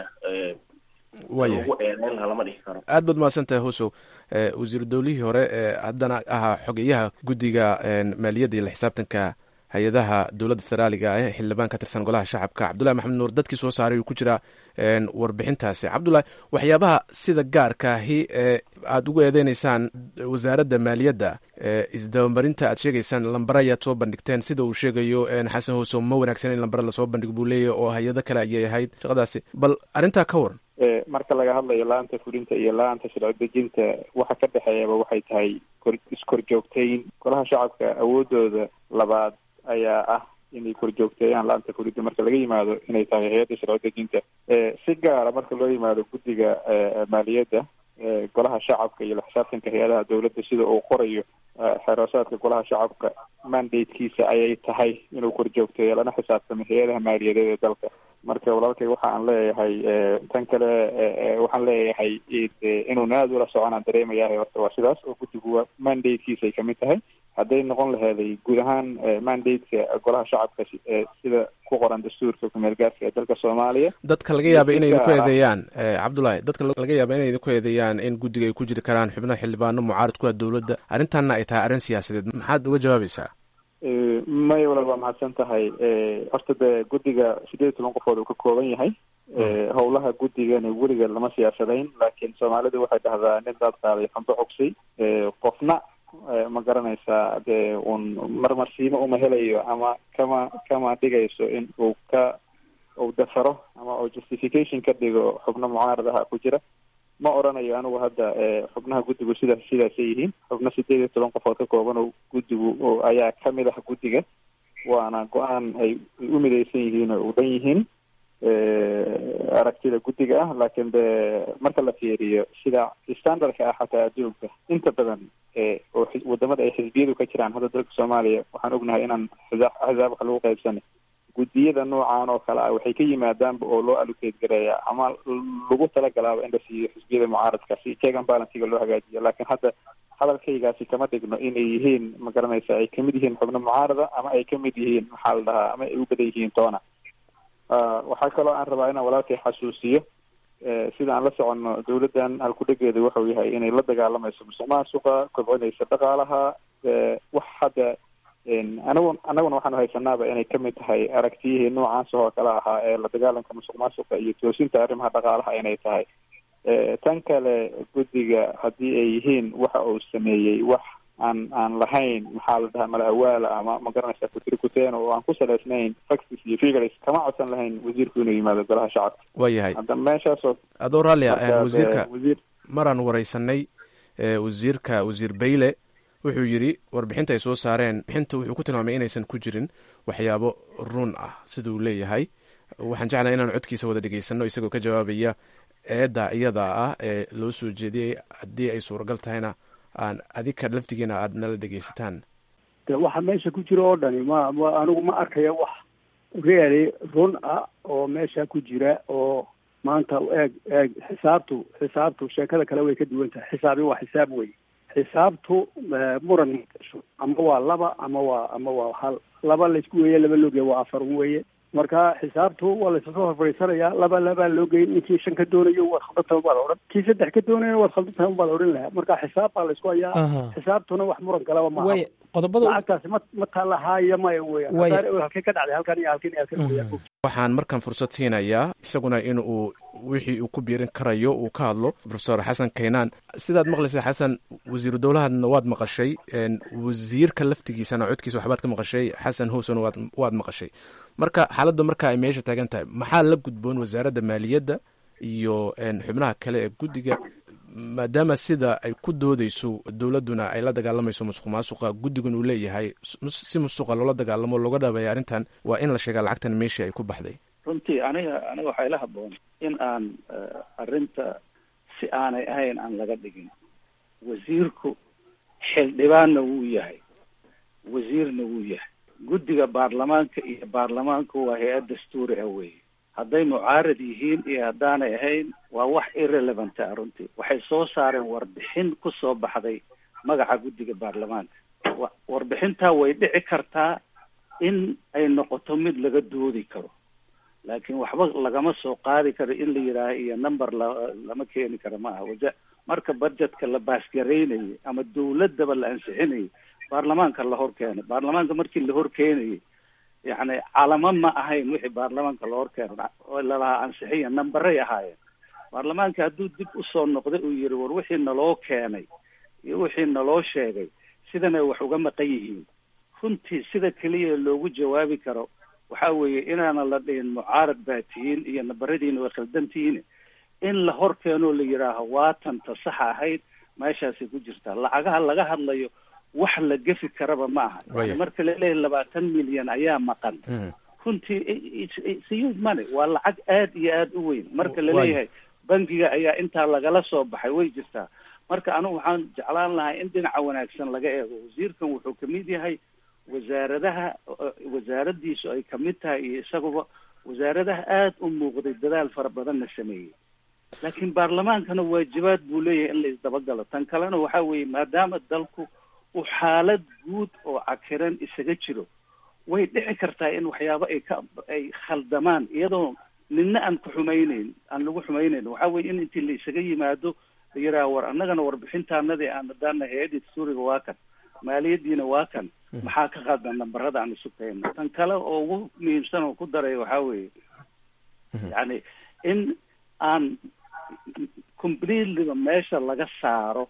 lagu eedeyn lahaa lama dhihi karo
aad baad mahadsan tahay hosow wasiiru dowlihii hore ee haddana ahaa xogeyaha guddiga maaliyadda iyo la xisaabtanka hay-adaha dowladda federaaliga ah xildhibaan ka tirsan golaha shacabka cabdullahi maxamed nuur dadkii soo saaray uu ku jiraa warbixintaasi cabdullahi waxyaabaha sida gaarkaahi ee aada ugu eedeyneysaan wasaaradda maaliyadda isdabamarinta aad sheegeysaan lambara ayaad soo bandhigteen sida uu sheegayo xasan hosow ma wanaagsan in lambara lasoo bandhigo buu leeyahy oo hay-ado kale ayay ahayd shaqadaasi bal arrintaa ka waran
marka laga hadlayo la-anta fulinta iyo la-anta sharci dejinta waxa ka dhexeeyaba waxay tahay kor iskorjoogtayn golaha shacabka awoodooda labaad ayaa ah inay korjoogteeyaan la-anta fulinta marka laga yimaado inay tahay hay-adda sharci dejinta si gaara marka loo yimaado guddiga maaliyadda golaha shacabka iyo la xisaabtanka hay-adaha dowladda sida uu qorayo xeeroosaadka golaha shacabka mandatekiisa ayay tahay inuu korjoogteeyo lana xisaabtamo hay-adaha maaliyadeed ee dalka marka walaalkay waxa aan leeyahay tan kale waxaan leeyahay inuun aada ula soconaan dareemayahay horta waa sidaas oo guddigu mandatekiisa ay kamid tahay hadday noqon laheeday guud ahaan mandateka golaha shacabka sida ku qoran dastuurka kumeel gaarka ee dalka soomaaliya
dadka laga yaaba inay idinku eedeeyaan cabdullahi dadka laga yaaba inay idinku eedeeyaan in guddiga ay ku jiri karaan xubno xildhibaano mucaarad ku ah dowladda arrintanna ay tahay arrin siyaasadeed maxaad uga jawaabaysaa
maya walaal waa mahadsan tahay horta dee guddiga sideed iyo toban qofood uu ka kooban yahay howlaha guddigana weliga lama siyaasadayn laakiin soomaalidu waxay dhahdaa nin daad qaaday xambo cogsay qofna ma garanaysaa dee uun marmarsiimo uma helayo ama kama kama dhigayso in uu ka uu dafaro ama uu justification ka dhigo xubno mucaarad aha ku jira ma oranayo anigu hadda xubnaha guddigu sidaas sidaasay yihiin xubno sideed iyo toban qofood ka kooban oo guddigu ayaa kamid ah guddiga waana go-aan ay u midaysan yihiin oo u dhan yihiin aragtida guddiga ah laakiin de marka la fiiriyo sida standardka ah xataa adduunka inta badan oo wadamada ay xisbiyadu ka jiraan hadda dalka soomaaliya waxaan ognahay inaan xisaab axsaab wax lagu qaybsanay guddiyada noocan oo kale ah waxay ka yimaadaanba oo loo allocate gareeya ama lagu talagalaaba in la siiyo xisbiyada mucaaradka si check and balansiga loo hagaajiyo laakiin hadda hadalkaygaasi kama dhigno inay yihiin ma garanaysa ay kamid yihiin xubno mucaarada ama ay kamid yihiin maxaa la dhahaa ama ay u badan yihiin toona waxaa kaloo aan rabaa inaan walaalkay xasuusiyo sida aan la soconno dowladdan halkudhegeeda waxau yahay inay la dagaalamayso musuq maasuqa kobcinaysa dhaqaalaha wax hadda anigu annaguna waxaanu haysanaaba inay kamid tahay aragtiyihii noocaas oo kale ahaa ee la dagaalanka musuq maasuqa iyo toosinta arrimaha dhaqaalaha inay tahay tan kale guddiga haddii ay yihiin waxa uu sameeyey wax aan aan lahayn maxaa la dhahaa mala awaala ama ma garanaysa kutiri kuteen oo aan ku salaysnayn facts iyo figures kama codsan lahayn wasiirku inuu yimaado golaha shacabka
waa yahay
hadda meeshaasoo
adoo raalli ah
markaas,
wasiirka
eh, wasiir
maraan wareysanay eh, wasiirka wasiir bayle wuxuu yidhi warbixinta ay soo saareen bixinta wuxuu ku tilmaamay inaysan ku jirin waxyaabo run ah sida uu leeyahay waxaan jeclahay inaan codkiisa wada dhegeysano isagoo ka jawaabaya eedda iyada ah ee loo soo jeediyey haddii ay suuragal tahayna aan adika laftigiina aad nala dhegeysataan
de waxa meesha ku jira oo dhani ma ma anigu ma arkaya wax really run ah oo meesha ku jira oo maanta eeg eeg xisaabtu xisaabtu sheekada kale way ka duwan tahay xisaabi waa xisaab wey xisaabtu eh, muran ma gasho ama waa laba ama waa ama waa hal laba laysku weeye laba loogeya waa afar un weeye marka xisaabtu waa laysasoo horfadhiisanayaa laba labaa loo geeyay ninkii shan ka doonayo waad khaldantahay baa la odhan kii saddex ka doonaya waad khaldantahay baa la odhan lahaa marka xisaab baa laysku hayaa
Aha.
xisaabtuna wax muran galaba maaha
way qodobada
lacagtaasi ma ma taalahaaya maya weeyaan
Way-
Haddaana halkay ka dhacday halkan iyo halkan iyo halkan weeyaan
waxaan markan fursad siinayaa isaguna in uu wixii uu ku biirin karayo uu ka hadlo profesor xasan kaynaan sidaad maqlaysa xasan wasiiru dowlahadna waad maqashay een, wasiirka laftigiisana codkiisa waxbaad ka maqashay xasan howsona waad waad maqashay marka xaaladda marka ay meesha taagan tahay maxaa la gudboon wasaaradda maaliyadda iyo een, xubnaha kale ee guddiga maadaama sida ay ku doodeyso dowladduna ay la dagaalamayso musuq maasuqa guddigun uu leeyahay mus- si musuqa loola dagaalamo looga dhaabaya arrintan waa in la sheegaa lacagtan meeshii ay ku baxday
runtii aniga aniga waxaa ila haboon in aan eh, arrinta si aanay ahayn aan laga dhigin wasiirku xildhibaanna wuu yahay wasiirna wuu yahay guddiga baarlamaanka iyo baarlamaanku waa hay-ad dastuuri ah weeye hadday mucaarad yihiin iyo haddaanay ahayn waa wax irrelevant ah runtii waxay soo saareen warbixin ku soo baxday magaca guddiga baarlamaanka wa- warbixintaa way dhici kartaa in ay noqoto mid laga doodi karo laakiin waxba lagama soo qaadi karo in la yidhaaho iyo number la lama keeni karo ma aha waja marka budgetka la baasgaraynayo ama dawladaba la ansixinayo baarlamaanka la hor keenay baarlamaanka markii la hor keenayay yacni calamo ma ahayn wixii baarlamaanka la hor keenay oo lalahaa ansixiya nambaray ahaayeen baarlamaanka hadduu dib usoo noqday uu yihi war wixii naloo keenay iyo wixii naloo sheegay sidanay wax uga maqan yihiin runtii sida keliya loogu jawaabi karo waxa weeye inaana la dhihin mucaarad baa tihiin iyo nabaradiina way khaldan tihiin in la hor keenoo la yidhaaho waatanta saxa ahayd meeshaasay ku jirtaa lacagaha laga hadlayo wax la gefi karaba ma aha
Waya.
yani marka laleeyahay labaatan milyan ayaa maqan runtii it's- it's a huge money waa lacag aad iyo aad u weyn marka
Waya.
laleeyahay bangiga ayaa intaa lagala soo baxay way jirtaa marka anigu waxaan jeclaan lahaa in dhinaca wanaagsan laga eego wasiirkan wuxuu kamid yahay wasaaradaha uh, wasaaradiisu ay kamid tahay iyo isaguba wasaaradaha aad u muuqday dadaal fara badanna sameeyey laakiin baarlamaankana waajibaad buu leeyahay in la isdabagalo tan kalena waxa weeye maadaama dalku uu xaalad guud oo cakiran isaga jiro way dhici kartaa in waxyaabo ay ka ay khaldamaan iyadoo nina aan ku xumayneyn aan lagu xumayneyn waxa weye in intii la isaga yimaado la yidhaha war annagana warbixintaanadii aan hadaana hay-adii dastuuriga waa kan maaliyadiina waa kan maxaa ka qaldan nambarada aan isu keenno tan kale oo ugu muhiimsan oo ku daray waxaa weeye yacni in aan completelyba meesha laga saaro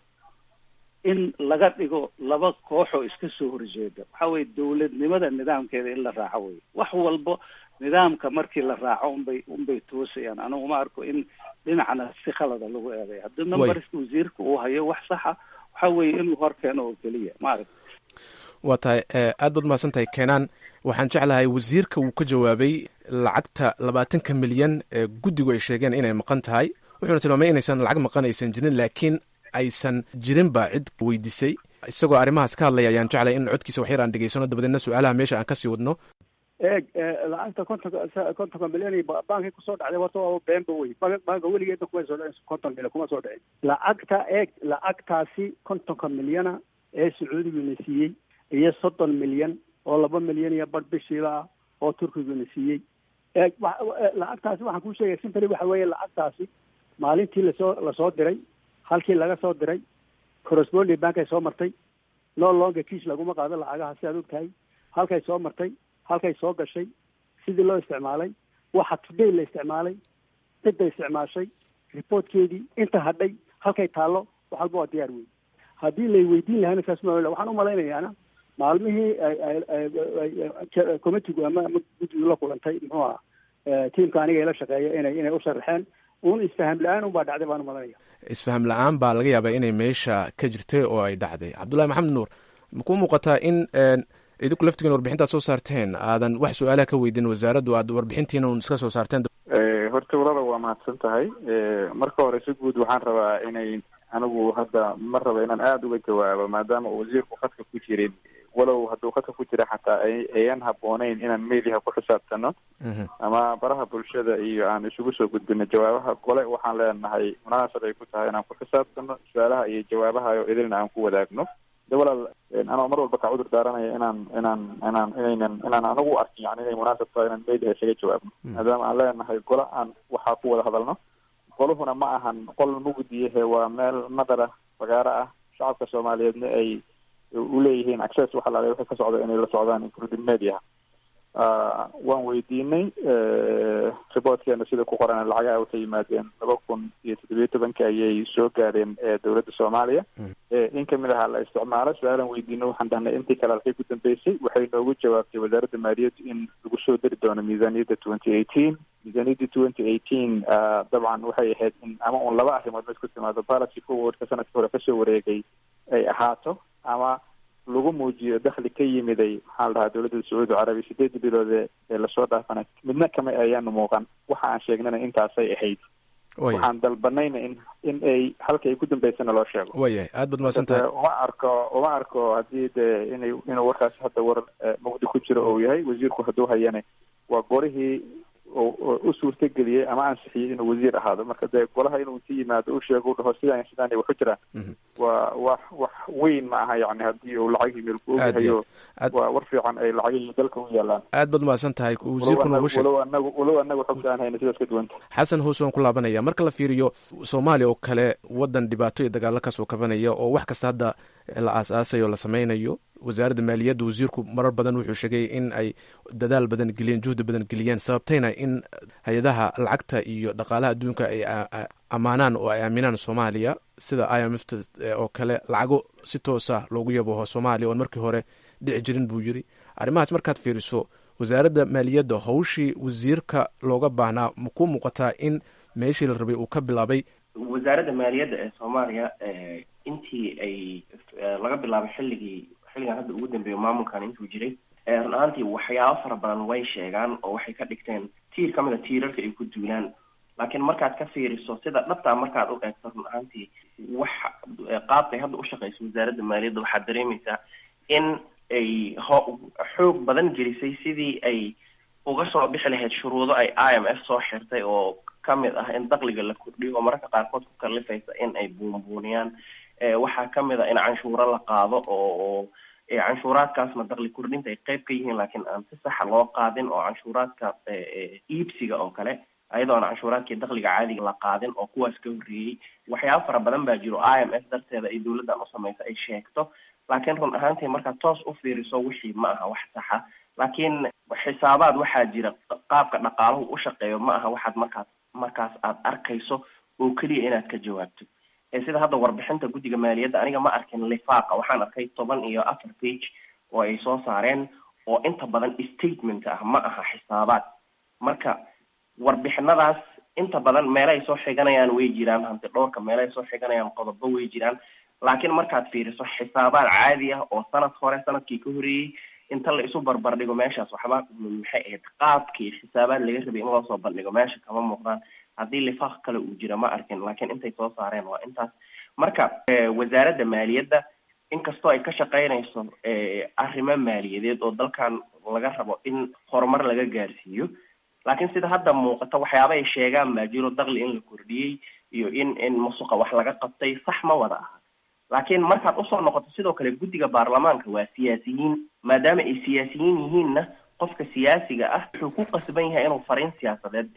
in laga dhigo laba koox oo iska soo horjeeda waxa weye dowladnimada nidaamkeeda in la raaco wey wax walbo nidaamka markii la raaco unbay unbay toosayaan anigu ma arko in dhinacna si khalada lagu eeday haddii numberska wasiirka uu hayo wax saxa waxa weeye inuu hor keeno oo keliya ma arag
waa tahay eh, aad baad mahadsan tahay keenaan waxaan jeclahay wasiirka wuu ka jawaabay lacagta labaatanka milyan ee guddigu ay sheegeen inay maqan tahay wuxuuna tilmaamay inaysan lacag maqan aysan jirin laakiin aysan jirinba cid weydiisay isagoo arrimahaas ka hadlaya ayaan jeclay in codkiisa waxyar aan dhegeysano dabadeedna su-aalaha meesha aan kasii wadno
eeg lacagta kontonka kontonka milyan iyo ba- baankii kusoo dhacday horta waa beenba wey Bank- banka weligeedna kuma soo dhicin konton milyan kuma soo dhicin lacagta eeg lacagtaasi kontonka milyana ee sacuudiguna siiyey iyo soddon milyan oo laba milyan iyo bar bishiiba ah oo turkiguna siiyey eeg wa- wa- lacagtaasi waxaan kuu sheegaya simply waxa weeye lacagtaasi maalintii lasoo lasoo diray halkii laga soo diray corresponding bank ay soo martay no longer kiis laguma qaado lacagaha si aad og tahay halkay soo martay halkay soo gashay sidii loo isticmaalay waxa today la isticmaalay cidda isticmaashay reportkeedii inta hadhay halkay taallo wax walba waa diyaar wey haddii lay weydiin lahayna saas ma waxaan umalaynayaana maalmihii committigu ama ama guddigu la kulantay muxuu aha tiimka aniga ila shaqeeya inay inay u sharaxeen un isfaham la-aan unbaa dhacday baan umalanaya
isfaham la-aan baa laga yaabaa inay meesha ka jirtay oo ay dhacday cabdullahi maxamed nuur makuu muuqataa in idinku laftigiin warbixintaad soo saarteen aadan wax su-aalaha ka weydiin wasaaraddu aad warbixintiina un iska soo saarteen
horta walada waa mahadsan tahay marka hore si guud waxaan rabaa inay anigu hadda ma raba inaan aada uga jawaabo maadaama uu wasiirku khadka ku jirin walow hadduu khadka ku jira xataa ayan habooneyn inaan meeliha ku xisaabtano ama baraha bulshada iyo aan isugu soo gudbino jawaabaha gole waxaan leenahay munaasab ay ku tahay inaan ku xisaabtano su-aalaha iyo jawaabaha oo idilna aan ku wadaagno de walaal anoo mar walba ka cudur daaranaya inaan inaan inaan inaynan inaan anagu arkin yani inay munaasab tahay inaan meeliha isaga jawaabno maadaama aan leenahay gole aan waxaa ku wada hadalno qoluhuna ma ahan qol mugdiyahe waa meel madara fagaaro ah shacabka soomaaliyeedna ay uleeyihiin access waxa laala wixii ka socda inay la socdaan including media waan weydiinay reportkeena sida ku qoran lacagaha u ka yimaadeen laba kun iyo toddobiyo tobanki ayay soo gaadheen dowladda soomaaliya in kamid ahaa la isticmaalo su-aalan weydiino waxaan dhahnay intii kale halkay ku dambeysay waxay noogu jawaabtay wasaaradda maaliyaddu in lagu soo dari doono miisaaniyadda twenty eighteen miisaaniyadda twenty eighteen dabcan waxay ahayd in ama un laba arrimood mid ku timaado policy forwardka sanadkii hore kasoo wareegay ay ahaato ama lagu muujiyo dakhli ka yimiday maxaa la dhahaa dowladda sacuudi carabiya sideedii bilood ee lasoo dhaafana midna kama ayaanu muuqan waxa aan sheegnana intaasay ahayd waxaan dalbanayna in in ay halka ay ku dambeysana loo sheego
wayahay aad baad mahadsan tahay
uma arko uma arko haddii dee inay inuu warkaasi hadda war mugdi ku jiro ou yahay wasiirku hadduu hayane waa gorihii u suurtageliyey ama ansixiyey inuu wasiir ahaado marka dee golaha inuu inti yimaado u sheego u dhaho sidaan sidaan waxu jiraan waa wax wax weyn ma aha yani haddii uu lacagii meelku ogyahayo waa war fiican ay lacagihii dalka u yaalaan
aad baad mahadsan tahay wasiirku noogu sheeg
walow anagu walow anagu xogta aan hayna sidaas ka duwanta
xasan hoose waan ku laabanaya marka la fiiriyo soomaaliya oo kale wadan dhibaato iyo dagaalo kasoo kabanaya oo wax kasta hadda la aas-aasayo o la sameynayo wasaaradda maaliyadda wasiirku marar badan wuxuu sheegay in ay dadaal badan geliyeen juhdi badan geliyeen sababtayna in hay-adaha lacagta iyo dhaqaalaha adduunka ay ammaanaan oo ay aaminaan soomaaliya sida i m f t oo kale lacago si toosa loogu yaboho soomaaliya oon markii hore dhici jirin buu yiri arrimahaas markaad fiiriso wasaaradda maaliyadda hawshii wasiirka looga baahnaa makuu muuqataa in meeshii la rabay uu ka bilaabay
wasaaradda maaliyadda ee soomaaliya intii ay laga bilaabay xilligii xilligan hadda ugu dambeeyo maamulkan intuu jiray run ahaantii waxyaabo fara badan way sheegaan oo waxay ka dhigteen tiir ka mid a tiirarka ay ku duulaan laakiin markaad ka fiiriso sida dhabtaa markaad u eegto run ahaantii wax qaabkay hadda ushaqeyso wasaaradda maaliyadda waxaad dareemaysaa in ay ho xoog badan gelisay sidii ay uga soo bixi lahayd shuruudo ay i m f soo xirtay oo kamid ah in dakliga la kordhiyo oo mararka qaarkood ku kalifaysa in ay buunbuuniyaan waxaa kamid a in canshuuro la qaado oo canshuuraadkaasna dakli kordhinta ay qeyb ka yihiin laakiin aan si saxa loo qaadin oo canshuuraadka iibsiga oo kale ayadoo aan canshuuraadkii dakliga caadiga la qaadin oo kuwaas ka horreeyey waxyaaba fara badan baa jiro i m f darteeda ay dowladdan usamaysa ay sheegto laakiin run ahaantii markaad toos u fiiriso wixii ma aha wax saxa laakiin xisaabaad waxaa jira qaabka dhaqaaluhu u shaqeeyo ma aha waxaad markaas markaas aad arkayso oo keliya inaad ka jawaabto sida hadda warbixinta guddiga maaliyadda aniga ma arkin lifaaqa waxaan arkay toban iyo afar page oo ay soo saareen oo inta badan statement ah ma aha xisaabaad marka warbixinadaas inta badan meelay soo xiganayaan way jiraan hanti dhowrka meelay soo xiganayaan qodobo way jiraan laakiin markaad fiiriso xisaabaad caadi ah oo sanad hore sanadkii ka horeeyey inta la isu barbar dhigo meeshaas waxba maxay ahayd qaabkii xisaabaad laga rabay in loo soo bandhigo meesha kama muuqdaan haddii lifaaq kale uu jira ma arkin laakiin intay soo saareen waa intaas marka wasaaradda maaliyadda inkastoo ay ka shaqeynayso arrimo maaliyadeed oo dalkan laga rabo in horumar laga gaarsiiyo laakiin sida hadda muuqata waxyaaba ay sheegaan baa jiro dakli in la kordhiyey iyo in in musuqa wax laga qabtay sax ma wada aha laakiin markaad usoo noqoto sidoo kale guddiga baarlamaanka waa siyaasiyiin maadaama ay siyaasiyiin yihiinna qofka siyaasiga ah wuxuu ku qasban yahay inuu fariin siyaasadeed diro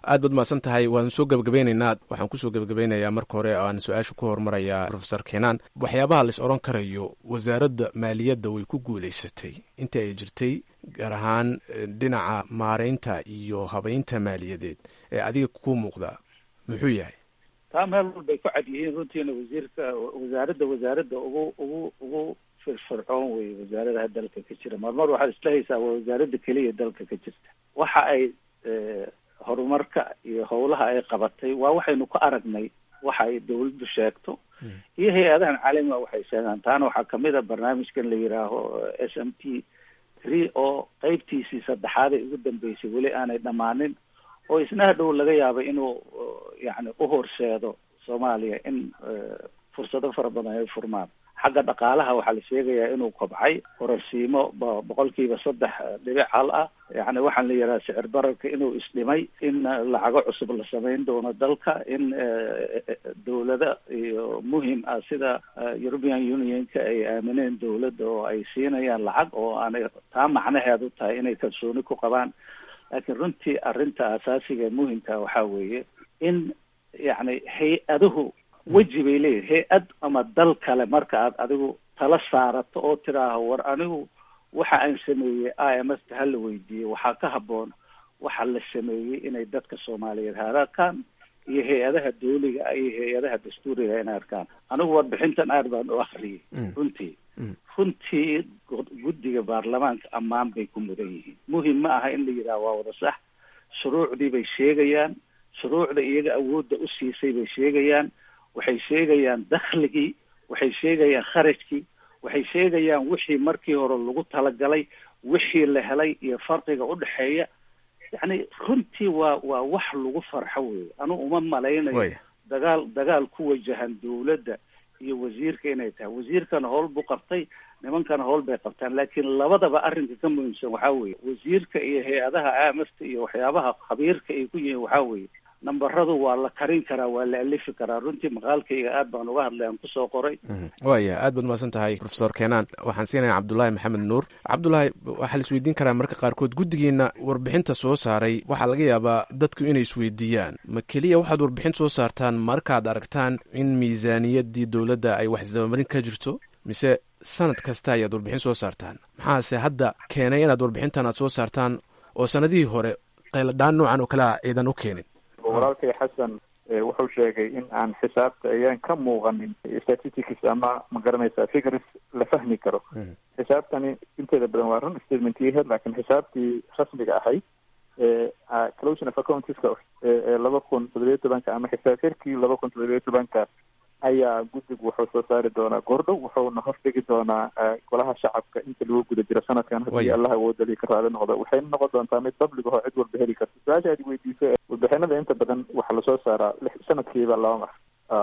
aad baad mahadsan tahay waan soo gebagabeynaynaa waxaan kusoo gebagabeynayaa marka hore aan su-aasha ku hormarayaa profesor kenaan waxyaabaha lais odhan karayo wasaaradda maaliyadda way ku guulaysatay intii ay jirtay gaar ahaan dhinaca maareynta iyo habeynta maaliyadeed ee adiga ku muuqda muxuu yahay
taa meel walbay ku cad yihiin runtiina wasiirka wasaaradda wasaaradda ugu ugu ugu firfircoon wey wasaaradaha dalka ka jira marmar waxaad isla haysaa waa wasaaradda keliya dalka ka jirta waxa ay horumarka iyo howlaha ay qabatay waa waxaynu ku aragnay waxa ay dawladdu sheegto iyo hay-adahan caalamiga waxay sheegaan taana waxaa kamid a barnaamijkan la yidhaaho s m t three oo qeybtiisii saddexaad ay ugu dambeysay weli aanay dhammaanin oo isna hadhow laga yaaba inuu yani uhorseedo soomaaliya in fursado fara badan ay furmaan xagga dhaqaalaha waxaa la sheegayaa inuu kobcay kororsiimo boqolkiiba saddex dhibic hal ah yani waxaan la yidhaha sicir bararka inuu isdhimay in lacago cusub la samayn doono dalka in dawlada iyo muhim ah sida european unionka ay aamineen dawladda oo ay siinayaan lacag oo aanay taa macnaheedu tahay inay kalsooni ku qabaan laakiin runtii arrinta asaasiga muhimka waxaa weeye in yani hay-aduhu weji bay leeyihin hay-ad ama dal kale marka aad adigu tala saarato oo tidhaaho war anigu waxa aan sameeyey i m s ta hala weydiiyo waxaa ka habboon waxa la sameeyey inay dadka soomaaliyeed haararkaan iyo hay-adaha dawliga iyo hay-adaha dastuuriga inay arkaan anigu warbixintan aad baan u akriyay runtii runtii guddiga baarlamaanka ammaan bay ku mudan yihiin muhim ma aha in la yidhaha waa wada sax shuruucdii bay sheegayaan shuruucda iyaga awoodda u siisay bay sheegayaan waxay sheegayaan dakhligii waxay sheegayaan kharajkii waxay sheegayaan wixii markii hore lagu talagalay wixii la helay iyo farqiga udhexeeya yacni runtii waa waa wax lagu farxo weeye anugu uma malaynayo dagaal dagaal ku wajahan dawladda iyo wasiirka inay tahay wasiirkana howl buu qabtay nimankana howl bay qabtaan laakiin labadaba arrinka ka muhiimsan waxaa weeye wasiirka iyo hay-adaha amasta iyo waxyaabaha khabiirka ay ku yihiin waxaa weeye nambaradu waa la karin karaa waa la alifi karaa runtii maqaalkayga aad baan uga hadlay aan kusoo qoray
waya aad baad mahadsan tahay profesor kenaan waxaan siinaya cabdulaahi maxamed nuur cabdulaahi waxaa la isweydiin karaa marka qaarkood guddigiina warbixinta soo saaray waxaa laga yaabaa dadku inay isweydiiyaan ma keliya waxaad warbixin soo saartaan markaad aragtaan in miisaaniyaddii dowladda ay wax isdabamarin ka jirto mise sanad kasta ayaad warbixin soo saartaan maxaase hadda keenay inaad warbixintan aad soo saartaan oo sanadihii hore qayladhaan noocan oo kale a aydan u keenin
walaalkay xasan wuxuu sheegay in aan xisaabta ayaan ka muuqanin statistics ama ma garanaysa figures la fahmi karo xisaabtani inteeda badan waa run statementyaheed laakiin xisaabtii rasmiga ahayd closion of accountiska ee laba kun toddobiyo tobanka ama xisaab xirkii laba kun toddobiyo tobanka ayaa guddigu wuxuu soo saari doonaa goordhow wuxuuna hordhigi doonaa golaha shacabka inta lagu guda jiro sanadkan haddii allah awoodali ka raali noqdo waxayna noqon doontaa mid public ahoo cid walba heli karta su-aasha aad weydiiso warbixinada inta badan waxaa lasoo saaraa sanadkiiba laba mar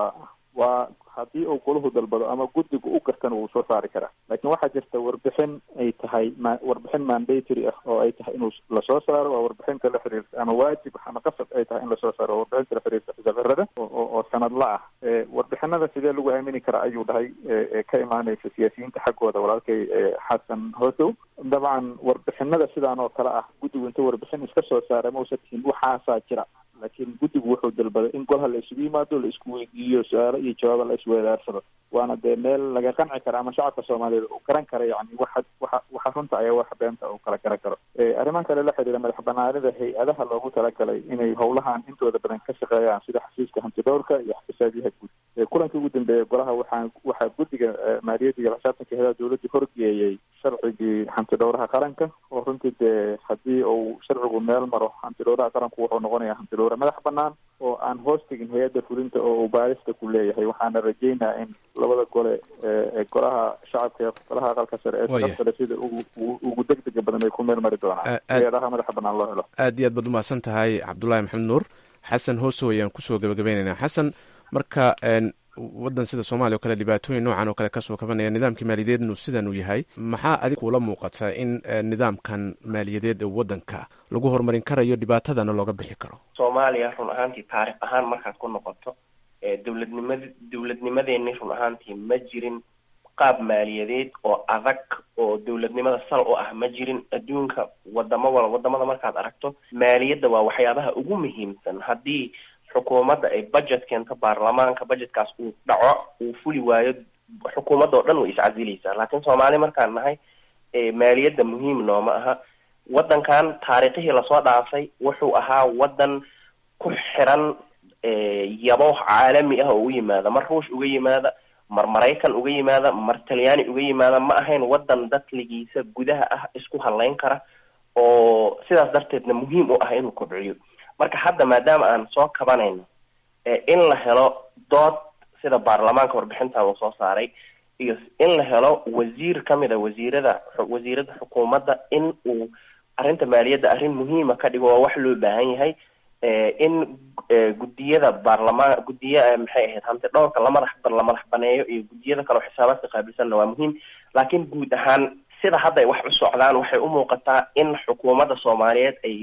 waa haddii uu golahu dalbado ama guddigu u gartana wuu soo saari karaa laakiin waxaa jirta warbixin ay tahay ma warbixin mandatory ah oo ay tahay inuu lasoo saaro waa warbixinta la xiriirta ama waajib ama qasab ay tahay in lasoo saaro waa warbixinta la xiriirta xisaabxirada oo sanadla ah warbixinada sidee lagu aamini karaa ayuu dhahay ka imaanaysa siyaasiyiinta xaggooda walaalkay xasan hoosow dabcan warbixinada sidaan oo kale ah guddigu inta warbixin iska soo saara mausa tihin waxaasaa jira laakiin guddigu wuxuu dalbaday in golaha la isugu yimaado la isku weydiiyo su-aalo iyo jawaabo la isweedaarsado waana dee meel laga qanci kara ama shacabka soomaaliyeed uu garan kara yani waxa waxa waxa runta ayaa waxa beenta uu kala garan karo arriman kale la xiriira madax banaanida hay-adaha loogu talagalay inay howlahan intooda badan ka shaqeeyaan sida xasiiska hantidhowrka iyo xisaabiyaha guud kulankii ugu dambeeyay golaha waxaa waxaa guddiga maaliyadda iyo xisaabtanka heedaha dowladda horgeeyey sharcigii hantidhowraha qaranka oo runtii dee haddii uu sharcigu meel maro hantidhowraha qaranku wuxuu noqonayaa hantidhowre madax banaan oo aan hoos tegin hay-adda fulinta oo uu baarista ku leeyahay waxaana rajeynaa in labada gole ee golaha shacabka ee golaha aqalka sare ee sharafta le sida ugu ugu degdega badan ay ku meel mari doonaan hay-adaha madaxa banaan loo helo
aad iyo aad baad umahadsan tahay cabdullaahi maxamed nuur xasan hoosow ayaan kusoo gabagabaynaynaa xasan marka waddan sida soomaaliya o kale dhibaatooyin noocan oo kale kasoo kabanaya nidaamkii maaliyadeednu sidan uu yahay maxaa adig kula muuqata in nidaamkan maaliyadeed ee waddanka lagu horumarin karayo dhibaatadana looga bixi karo
soomaaliya run ahaantii taarikh ahaan markaad ku noqoto dowladnimad dowladnimadeeni run ahaantii ma jirin qaab maaliyadeed oo adag oo dowladnimada sal u ah ma jirin adduunka wadamo wal wadamada markaad aragto maaliyadda waa waxyaabaha ugu muhiimsan haddii xukuumadda ay budget keento baarlamaanka budgetkaas uu dhaco uu fuli waayo xukuumadda oo dhan way iscasilaysaa laakiin soomaali markaan nahay maaliyadda muhiim nooma aha waddankan taariikhihii lasoo dhaafay wuxuu ahaa waddan ku xiran yabo caalami ah oo u yimaada mar ruush uga yimaada mar maraykan uga yimaada mar talyaani uga yimaada ma ahayn waddan dadligiisa gudaha ah isku hadlayn kara oo sidaas darteedna muhiim u ah inuu kobciyo marka hadda maadaama aan soo kabanayno in la helo dood sida baarlamaanka warbixintan uu soo saaray iyo in la helo wasiir kamid a wasiirada wasiirada xukuumadda in uu arrinta maaliyadda arrin muhiima ka dhigo waa wax loo baahan yahay in guddiyada baarlamaan guddiya maxay ahayd hanti dhowrka lamadax la madax baneeyo iyo guddiyada kale oo xisaabaadka qaabilsanna waa muhiim laakiin guud ahaan sida hadda ay wax u socdaan waxay u muuqataa in xukuumadda soomaaliyeed ay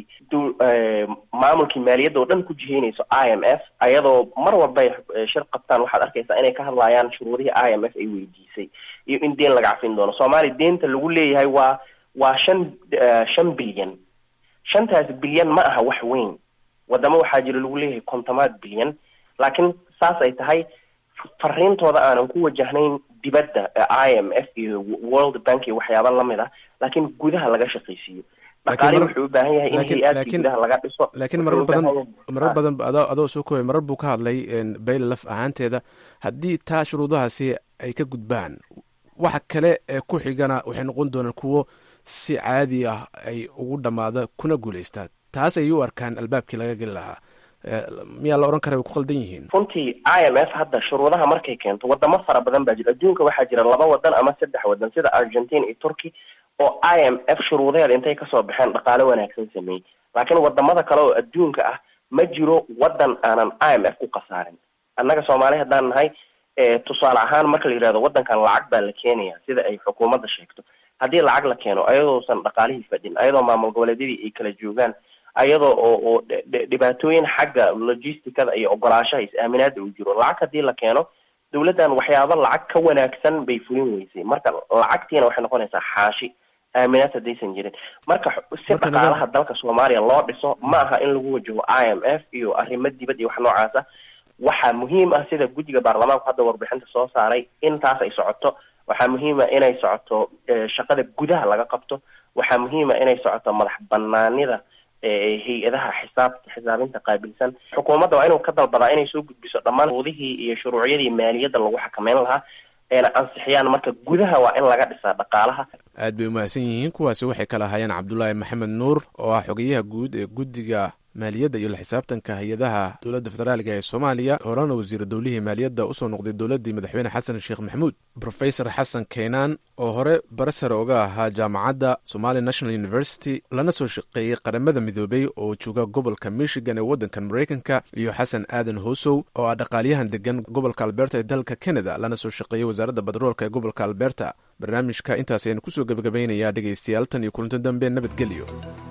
maamulkii maaliyadda oo dhan ku jiheynayso i m f ayadoo mar walba ay shir qabtaan waxaad arkaysaa inay ka hadlayaan shuruudihii i m f ay weydiisay iyo in deen laga cafin doono soomaaliya deenta lagu leeyahay waa waa shan shan bilyan shantaas bilyan ma aha wax weyn wadamo waxaa jira lagu leeyahay kontomaad bilyan laakiin saas ay tahay fariintooda aanan ku wajahnayn dibadda i m f iyo world bank iyo waxyaaba lamid ah laakiin gudaha laga shaqaysiiyo dhaqaalihi wuxuu u baahan yahay in hay-aadka gudaha laga dhiso
laakiin marar badan marar badan adoo adoo soo koobay marar buu ka hadlay bayla laf ahaanteeda haddii taa shuruudahaasi ay ka gudbaan waxa kale ee ku xigana waxay noqon doonaan kuwo si caadi ah ay ugu dhammaada kuna guulaystaa taas ayay u arkaan albaabkii laga geli lahaa miyaa la odhan kara way ku qaldan yihiin
runtii i m f hadda shuruudaha markay keento wadamo fara badan baa jira adduunka waxaa jira laba wadan ama saddex wadan sida argentina iyo turkey oo i m f shuruudaheeda intay kasoo baxeen dhaqaale wanaagsan sameeyey laakiin wadamada kale oo adduunka ah ma jiro wadan aanan i m f ku khasaarin annaga soomaali haddaan nahay tusaale ahaan marka la yidhahdo wadankan lacag baa la keenaya sida ay xukuumadda sheegto haddii lacag la keeno ayadoosan dhaqaalihii fadhin ayadoo maamul goboleedyadii ay kala joogaan ayadoo oo oo dhibaatooyin xagga logisticada iyo ogolaashaha is-aaminaada uu jiro lacag haddii la keeno dawladdan waxyaaba lacag ka wanaagsan bay fulin weysay marka lacagtiina waxay noqonaysaa xaashi aaminaad haddaysan jirin marka si dhaqaalaha dalka soomaaliya loo dhiso ma aha in lagu wajaho i m f iyo arrimo dibad iyo wax noocaasa waxaa muhiim ah sida guddiga baarlamaanku hadda warbixinta soo saaray intaas ay socoto waxaa muhiima inay socoto shaqada gudaha laga qabto waxaa muhiima inay socoto madax banaanida hay-adaha xisaab xisaabinta qaabilsan xukuumadda waa inuu ka dalbadaa inay soo gudbiso dhammaan shuruudihii iyo shuruucyadii maaliyadda lagu xakameyn lahaa eena ansixiyaan marka gudaha waa in laga dhisaa dhaqaalaha
aad bay umahadsan yihiin kuwaasi waxay kala ahaayeen cabdulaahi maxamed nuur oo ah xogeyaha guud ee guddiga maaliyadda iyo la xisaabtanka hay-adaha dowladda federaaliga ee soomaaliya horena wasiira dowlihii maaliyadda usoo noqday dowladdii madaxweyne xasan sheekh maxamuud rofesor xasan keenaan oo hore barasare oga ahaa jaamacadda somali national university lana soo shaqeeyey qaramada midoobey oo jooga gobolka michigan ee waddankan maraykanka iyo xasan aadan hosow oo ah dhaqaalyahan degan gobolka alberta ee dalka canada lana soo shaqeeyey wasaaradda batroolka ee gobolka alberta barnaamijka intaas aynu kusoo gebagabaynayaa dhegaystayaal tan iyo kulanto dambe nabadgelyo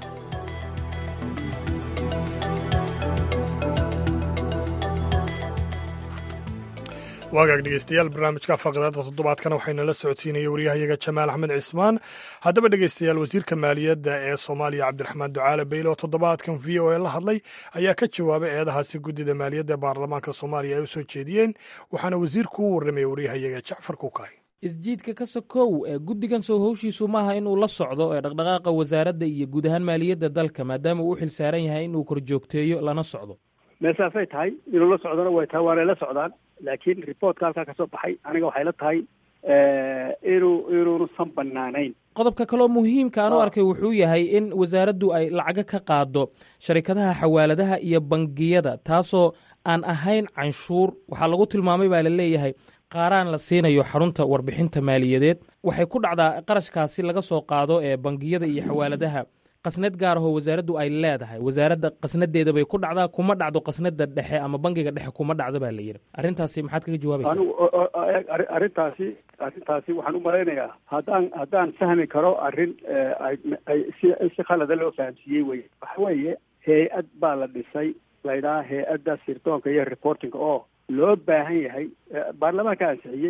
waagaag dhegeystayaal barnaamijka faqidada toddobaadkana waxayna la socodsiinaya waryahayaga jamaal axmed cismaan haddaba dhegeystayaal wasiirka maaliyadda ee soomaaliya cabdiraxmaan ducaale beyle oo toddobaadkan v o a la hadlay ayaa ka jawaabay eedahaasi guddida maaliyadda ee baarlamaanka soomaaliya ay u soo jeediyeen waxaana wasiirku u warramaya waryahayaga jacfar kukaay
isjiidka ka sokow ee guddigan soo howshiisu maaha inuu la socdo ee dhaqdhaqaaqa wasaaradda iyo guud ahaan maaliyadda dalka maadaama uu u xil saaran yahay inuu korjoogteeyo lana socdo
meesaasay tahay inuu la socdona way tahay waanay la socdaan laakiin reportka halkaa kasoo baxay aniga waxay la tahay inuu inuunusan banaanayn
qodobka kaloo muhiimka aan u arkay wuxuu yahay in wasaaraddu ay lacago ka qaado sharikadaha xawaaladaha iyo bangiyada taasoo aan ahayn canshuur waxaa lagu tilmaamay baa la leeyahay qaaraan la siinayo xarunta warbixinta maaliyadeed waxay ku dhacdaa qarashkaasi laga soo qaado ee bangiyada iyo xawaaladaha qasnad gaar ahoo wasaaraddu ay leedahay wasaaradda qasnadeeda bay ku dhacdaa kuma dhacdo qasnada dhexe ama bangiga dhexe kuma dhacdo baa la yidhi arrintaasi maxaad kaga jawaabaysaa
anigu arrintaasi arrintaasi waxaan u malaynayaa haddaan haddaan fahmi karo arrin ay ay si si khalada loo fahamsiiyey wey waxa weeye hay-ad baa la dhisay laydhaha hay-adda sirdoonka iyo reportinga oo loo baahan yahay baarlamaanka ansixiyey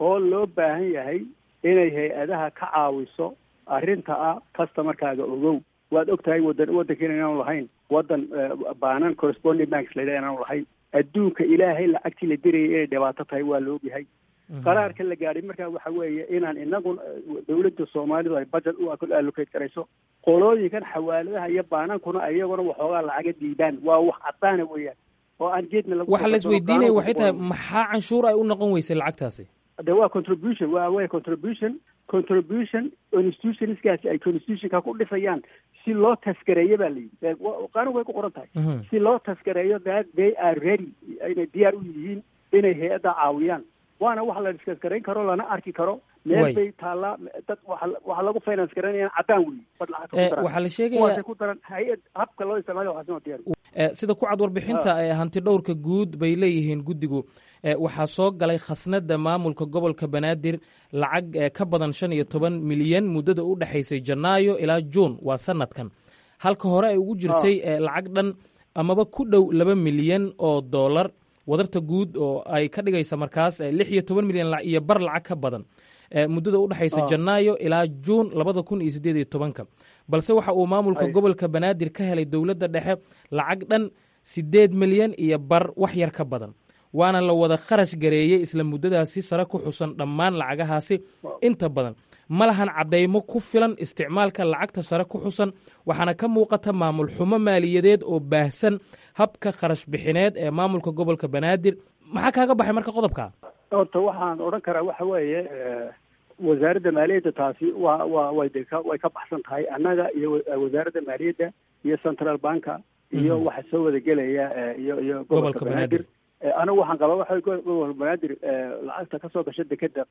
oo loo baahan yahay inay hay-adaha ka caawiso arrinta ah customarkaaga ogow waad og tahay wadan waddankeena inaanu lahayn waddan baanan corresponding banks la yidhaha inaanu lahayn adduunka ilaahay lacagtii la dirayay inay dhibaato tahay waa la ogyahay qaraarka la gaadhay markaa waxa weeye inaan inagu dawladda soomaalidu ay budget u allocate garayso qolooyinkan xawaaladaha iyo baanankuna iyaguna waxoogaa lacaga diidaan waa wax cadaana weeyaan oo aan geedna lagu
waxa la isweydiinaya waxay tahay maxaa canshuur ay u noqon weysay lacagtaasi
de waa contribution waa way contribution contribution institutionskaasi ay constitutionka ku dhisayaan si loo taskareeyo baa la yidhi qaanugu way ku qoran tahay si loo taskareeyo that they are ready inay diyaar u yihiin inay hay-adda caawiyaan waana wax la diskaskarayn karo lana arki karo meel bay taallaa dad waxa lagu finance garanayaan caddaan weyi bad lacagta
waxaa la sheegaya
ku daran hay-ad habka loo isticmaalo waxaasina diyaar
sida ku cad warbixinta hanti dhowrka guud bay leeyihiin guddigu waxaa soo galay khasnada maamulka gobolka banaadir lacag ka badan shan iyo toban milyan muddada u dhexaysay janaayo ilaa juun waa sanadkan halka hore ay ugu jirtay lacag dhan amaba ku dhow laba milyan oo dollar wadarta guud oo ay ka dhigaysa markaas lix iyo toban milyan iyo bar lacag ka badan muddada u dhexaysa janaayo ilaa juun labada kun iyo siddeed iyo tobanka balse waxa uu maamulka gobolka banaadir ka helay dowladda dhexe lacag dhan siddeed milyan iyo bar wax yar ka badan waana la wada kharash gareeyey isla muddadaasi sare ku xusan dhammaan lacagahaasi inta badan ma lahan caddaymo ku filan isticmaalka lacagta sare ku xusan waxaana ka muuqata maamul xumo maaliyadeed oo baahsan habka kharash bixineed ee maamulka gobolka banaadir maxaa kaaga baxay marka qodobka
horta waxaan odhan karaa waxa weeye wasaaradda maaliyadda taasi wa wa way de ka way ka baxsan tahay annaga iyo wasaaradda maaliyadda iyo central banka iyo waxa soo wada gelaya iyo iyo gobolka banaadir anigu waxaan qabaa waxa gobolka banaadir lacagta kasoo gasha dekeda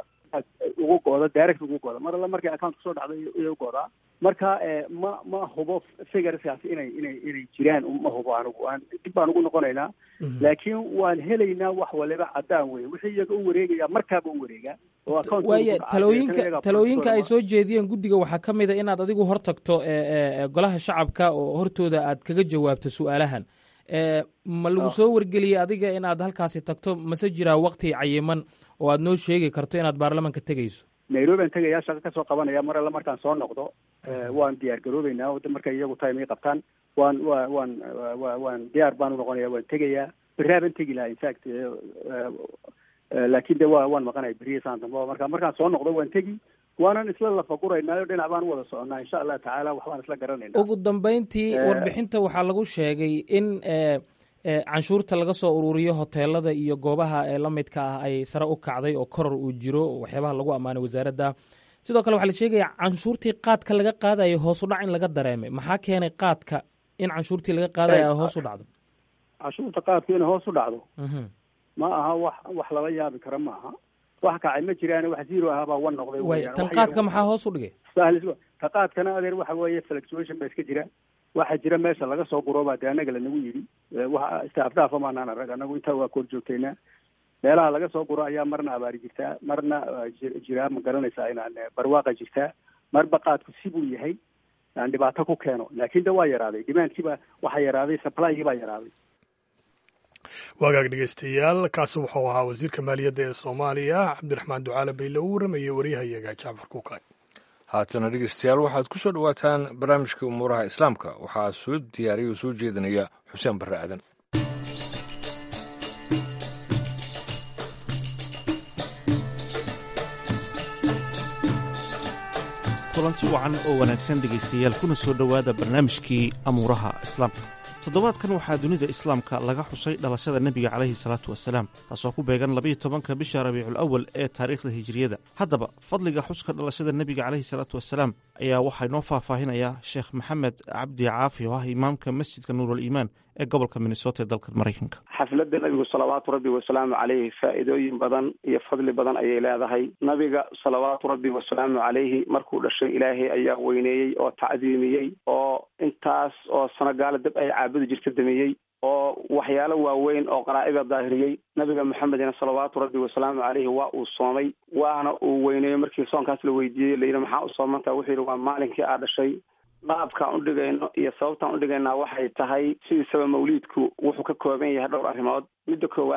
ugu gooda direct ugu gooda mar alla markay account kasoo dhacda iyo goodaa marka ma ma hubo figureskaasi inay inay inay jiraan ma hubo anigu aan dib baan ugu noqonaynaa laakiin waan helaynaa wax waliba caddaan wey wixii iyaga u wareegaya markaaba u wareegaa
waaya talooyinka talooyinka ay soo jeediyeen guddiga waxaa ka mid a inaad adigu hor tagto golaha shacabka oo hortooda aad kaga jawaabto su-aalahan ma lagu soo wargeliyey adiga inaad halkaasi tagto mase jiraa wakti cayiman oo aad noo sheegi karto inaad baarlamanka tegayso
nairobi aan tegayaa shaqo kasoo qabanaya mar alle markaan soo noqdo waan diyaar garoobeynaa markay iyagu time ay qabtaan waan wa waan wa waan diyaar baan unoqonaya waan tegayaa beraaban tegi lahaa infact laakin de wa waan maqanaya beriya saan dambe marka markaan soo noqdo waan tegi waanan isla lafaguraynaayo dhinac baan wada soconaa insha allah tacaala waxbaan isla garanayna
ugu dambeyntii warbixinta waxaa lagu sheegay in canshuurta laga soo ururiyo hoteelada iyo goobaha ee la midka ah ay sare u kacday oo koror uu jiro waxyaabaha lagu ammaanay wasaaradda sidoo kale waxaa la sheegaya canshuurtii qaadka laga qaadayo hoos u dhac in laga dareemay maxaa keenay qaadka in canshuurtii laga qaadayo ay hoos u dhacdo
canshuurta qaadka inay hoos u dhacdo ma aha wax wax lala yaabi kara ma aha wax kacay ma jiraan wax zero ahaa baa wan noqday
way tan qaadka maxaa hoos u dhigay
ta qaadkana adeer waxa weeye fluctuation ba iska jira waxaa jira meesha laga soo gurooba dee anaga lanagu yidhi wa istaafdhaafa maanaan arag anagu intaa waa koor joogtaynaa meelaha laga soo guro ayaa marna abaari jirtaa marna jiraa ma garanaysaa inaan barwaaqa jirtaa marba qaadku sibuu yahay aan dhibaato ku keeno laakin de waa yaraaday demandkiiba waxaa yaraaday supplygi baa yaraaday
waagaag dhegeystayaal kaasi wuxuu ahaa wasiirka maaliyadda ee soomaaliya cabdiraxmaan ducaale bayle uu waramayay waryahayaga jacfar kuukay
haatana dhegeystayaal waxaad ku soo dhowaataan barnaamijka umuuraha islaamka waxaa soo diyaariya oo soo jeedinaya xuseen barre aadan
kulanti wacan oo wanaagsan dhegaystayaal kuna soo dhowaada barnaamijkii amuuraha islaamka toddobaadkan waxaa dunida islaamka laga xusay dhalashada nebiga calayhi salaatu wasalaam taasoo ku beegan labayo tobanka bisha rabiicul awal ee taariikhda hijiriyada haddaba fadliga xuska dhalashada nebiga calayhi salaatu wasalaam ayaa waxaa inoo faahfaahinayaa sheekh maxamed cabdi caafi oo ah imaamka masjidka nuurul iimaan ee gobolka minnesota ee dalka maraykanka
xafladda nabigu salawaatu rabbi wasalaamu caleyhi faa'iidooyin badan iyo fadli badan ayay leedahay nabiga salawaatu rabbi wasalaamu caleyhi markuu dhashay ilaahay ayaa weyneeyey oo tacdiimiyey oo intaas oo sano gaala dab ay caabudi jirta damiyey oo waxyaalo waaweyn oo qaraa'ida daahiriyey nabiga maxamedina salawaatu rabbi wasalaamu caleyhi waa uu soomay waana uu weyneeyo markii soonkaas la weydiiyey layidhi maxaa u soomantaa wuxuu yidhi waa maalinkii aa dhashay qaabkaan udhigayno iyo sababtaan udhigaynaa waxay tahay sidiisaba mawliidku wuxuu ka kooban yahay dhowr arrimood midda koowaad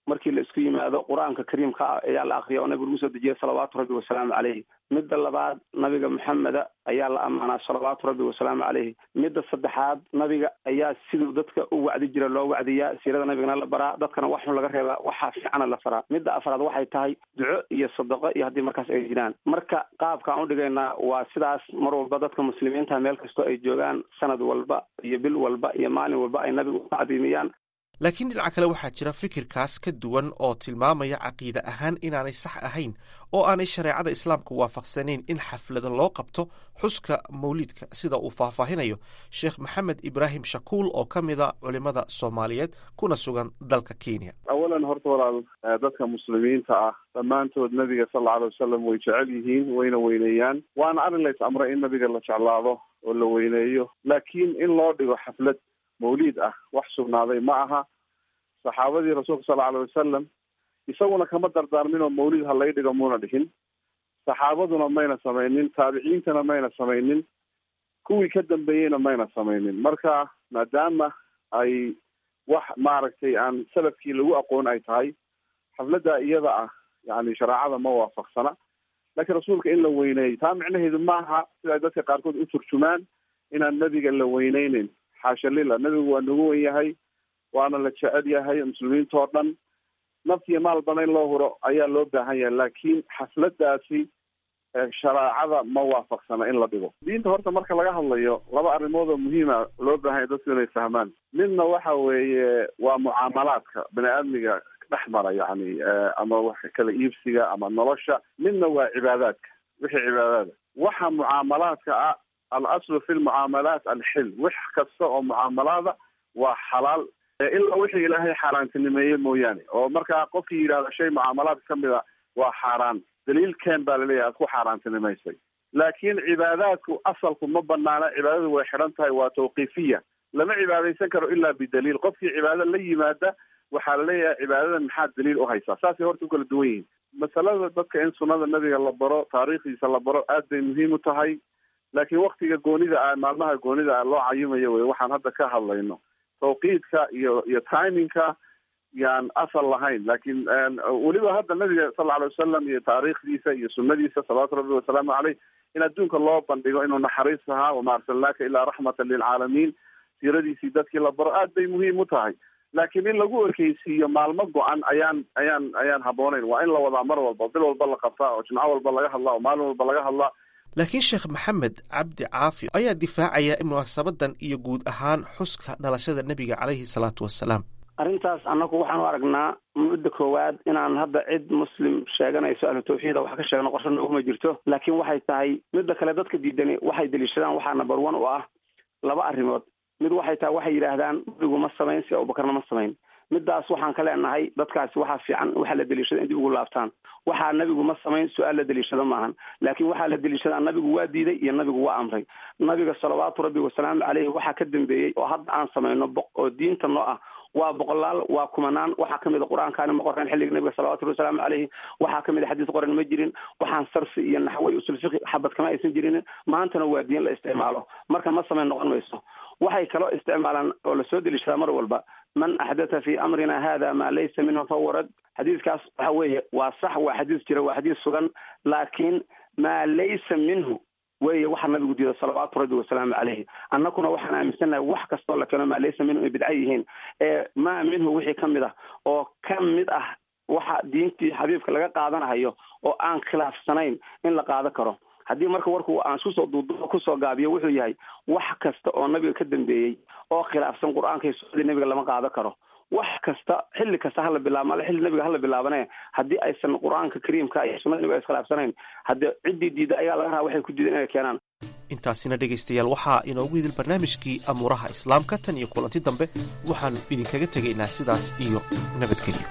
markii la isku yimaado qur-aanka kariimka ah ayaa la akriya oo nabiga lagu soo dejiyay salawaatu rabbi wasalaamu caleyhi midda labaad nabiga maxameda ayaa la ammaanaa salawaatu rabbi wasalaamu caleyhi midda saddexaad nabiga ayaa siduu dadka u wacdi jira loo wacdiyaa siirada nabigana la baraa dadkana wax xun laga reebaa waxaa fiicana la faraa midda afraad waxay tahay duco iyo sadaqo iyo haddii markaas ay jiraan marka qaabkaan u dhigaynaa waa sidaas mar walba dadka muslimiinta meel kastoo ay joogaan sanad walba iyo bil walba iyo maalin walba ay nabiga u tacdiimiyaan
laakiin dhinaca kale waxaa jira fikirkaas ka duwan oo tilmaamaya caqiide ahaan inaanay sax ahayn oo aanay shareecada islaamka waafaqsanayn in xaflada loo qabto xuska mawliidka sida uu faahfaahinayo sheekh maxamed ibraahim shakuul oo ka mida culimada soomaaliyeed kuna sugan dalka kenya
awalan horta walaal dadka muslimiinta ah dhammaantood nabiga sal alla alay wasalam way jecel yihiin wayna weyneeyaan waana arrin lays amray in nabiga la jeclaado oo la weyneeyo laakiin in loo dhigo xaflad mawliid ah wax sugnaaday ma aha saxaabadii rasuulka sal alay wasalam isaguna kama dardaarmin oo mawlid ha lay dhigo muuna dhihin saxaabaduna mayna samaynin taabiciintana mayna samaynin kuwii ka dambeeyeyna mayna samaynin marka maadaama ay wax maaragtay aan salafkii lagu aqoon ay tahay xafladda iyada ah yani shareecada ma waafaqsana laakiin rasuulka in la weyneeyo taa micnaheedu maaha sida ay dadka qaarkood u turjumaan inaan nebiga la weyneyneyn xaasha lila nebigu waa nagu wen yahay waana la jecel yahay muslimiintao dhan naftiyo maalbana in loo huro ayaa loo baahan yahay laakiin xafladaasi shareecada ma waafaqsana in la dhigo diinta horta marka laga hadlayo laba arrimood oo muhiima loo baahan yahay dadku inay fahmaan midna waxa weeye waa mucaamalaadka bani aadmiga dhex mara yani ama wax kala iibsiga ama nolosha midna waa cibaadaadka wixii cibaadaada waxa mucaamalaadka ah al aslu fi lmucaamalaat alxil wax kasta oo mucaamalaada waa xalaal ilaa wixii ilaahay xaaraantinimeeye mooyaane oo markaa qofkii yidhahda shay mucaamalaadka kamid a waa xaaraan daliilkeen baa laleeyahay aad ku xaaraantinimaysay laakiin cibaadaadku asalku ma banaana cibaadadu way xidhan tahay waa tawqiifiya lama cibaadaysan karo ilaa bidaliil qofkii cibaado la yimaada waxaa laleeyahay cibaadadan maxaa daliil u haysaa saasay horta u kala duwan yihiin masalada dadka in sunnada nabiga la baro taariikhdiisa la baro aad bay muhiim u tahay laakiin waktiga goonida ah maalmaha goonida ah loo cayimayo wey waxaan hadda ka hadlayno tawqiidka iyo iyo timingka yaan asal lahayn laakiin weliba hadda nabiga sal lla alay wasalam iyo taariikhdiisa iyo sunadiisa salawaatu rabbi wasalaamu caleyh in adduunka loo bandhigo inuu naxariis ahaa wama arsalnaaka ilaa raxmatan lilcaalamiin siiradiisii dadkii la baro aad bay muhiim u tahay laakiin in lagu ekeysiiyo maalmo go-an ayaan ayaan ayaan habbooneyn waa in la wadaa mar walba bil walba la qabtaa oo jimco walba laga hadlaa oo maalin walba laga hadlaa
laakiin sheekh maxamed cabdi caafi ayaa difaacaya munaasabadan iyo guud ahaan xuska dhalashada nebiga caleyhi salaatu wasalaam
arrintaas annagu waxaan u aragnaa mudda koowaad inaan hadda cid muslim sheeganayso ahlu tawxiida wax ka sheegno qorsho nooguma jirto laakiin waxay tahay midda kale dadka diidani waxay deliishadaan waxaa number one u ah laba arrimood mid waxay tahay waxay yidhaahdaan nabigu ma samayn si abubakarna ma samayn midaas waxaan ka leenahay dadkaasi waxaa fiican waxaa la deliishada in dib ugu laabtaan waxaa nabigu ma samayn su-aal la deliishado maahan laakiin waxaa la deliishadaa nabigu waa diiday iyo nabigu waa amray nabiga salawaatu rabbi wasalaamu caleyhi waxaa ka dambeeyey oo hadda aan samayno oo diinta noo ah waa boqolaal waa kumanaan waxaa kamid a qur-aankaani ma qoreen xilliga nabiga salawatu rabbi wasalaamu caleyhi waxaa kamid a xadiis qoran ma jirin waxaan sarfi iyo naxwey usul fiqi xabad kama aysan jirin maantana waa diin la isticmaalo marka ma samayn noqon mayso waxay kaloo isticmaalaan oo lasoo deliishadaa mar walba man axdatha fi amrina hada ma laysa minhu fahuwa rad xadiiskaas waxa weeye waa sax waa xadiis jira waa xadiis sugan laakiin maa laysa minhu weeye waxaa nabigu diida salawaatu rabbi wasalaamu caleyhi annaguna waxaan aaminsannahay wax kastoo la keeno maa laysa minhu ay bidca yihiin ee maa minhu wixii ka mid ah oo ka mid ah waxa diintii xabiibka laga qaadanahayo oo aan khilaafsanayn in la qaado karo haddii marka warku aan iskusoo duuduubo kusoo gaabiyo wuxuu yahay wax kasta oo nabiga ka dambeeyey oo khilaafsan qur-aanka iyo sunnadii nabiga lama qaado karo wax kasta xilli kasta hala bilaabo male xilli nabiga hala bilaabane haddii aysan qur-aanka kariimka iyo sunnada nabiga iskhilaafsanayn haddii ciddii diida ayaa laga rabaa waxay ku diidan inay keenaan
intaasina dhegaystayaal waxaa inoogu idil barnaamijkii amuuraha islaamka tan iyo kulanti dambe waxaannu idinkaga tegaynaa sidaas iyo nabadgelyo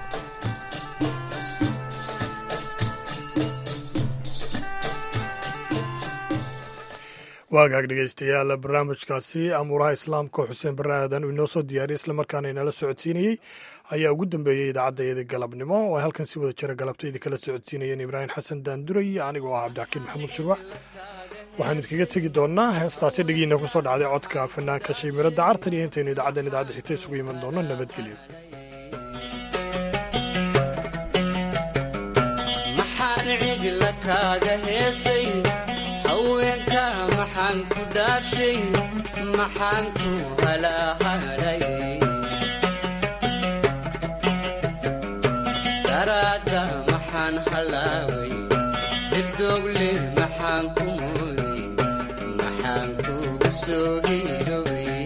waagaag dhegeystayaal barnaamijkaasi amuuraha islaamka xuseen barre aadan uu inoo soo diyaariyay islamarkaana inala socodsiinayey ayaa ugu dambeeyey idaacaddaeeda galabnimo oo ay halkan si wada jira galabta idinkala socodsiinayeen ibraahim xasan daanduray anigoo ah cabdixakiin maxamuud shirwax waxaan idinkaga tegi doonnaa heestaasi dhegiina ku soo dhacday codka fanaanka shaymiradda cartan iyo intaynu idaacaddan idaacadda xigta isugu iman doonno nabadgelyo
hidla kaaga heesay haweenka maxaan ku dhaashay maxaan ku halaahalay daraadda maxaan halaaway hirdoogle maxaan ku mooyey maxaan kuga soo hiidhowey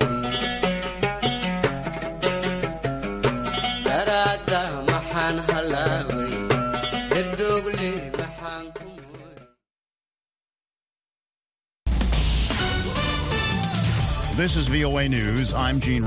daraadda maxaan halaaway hirdoogle maxaan ku
This is VOA News. I'm Gene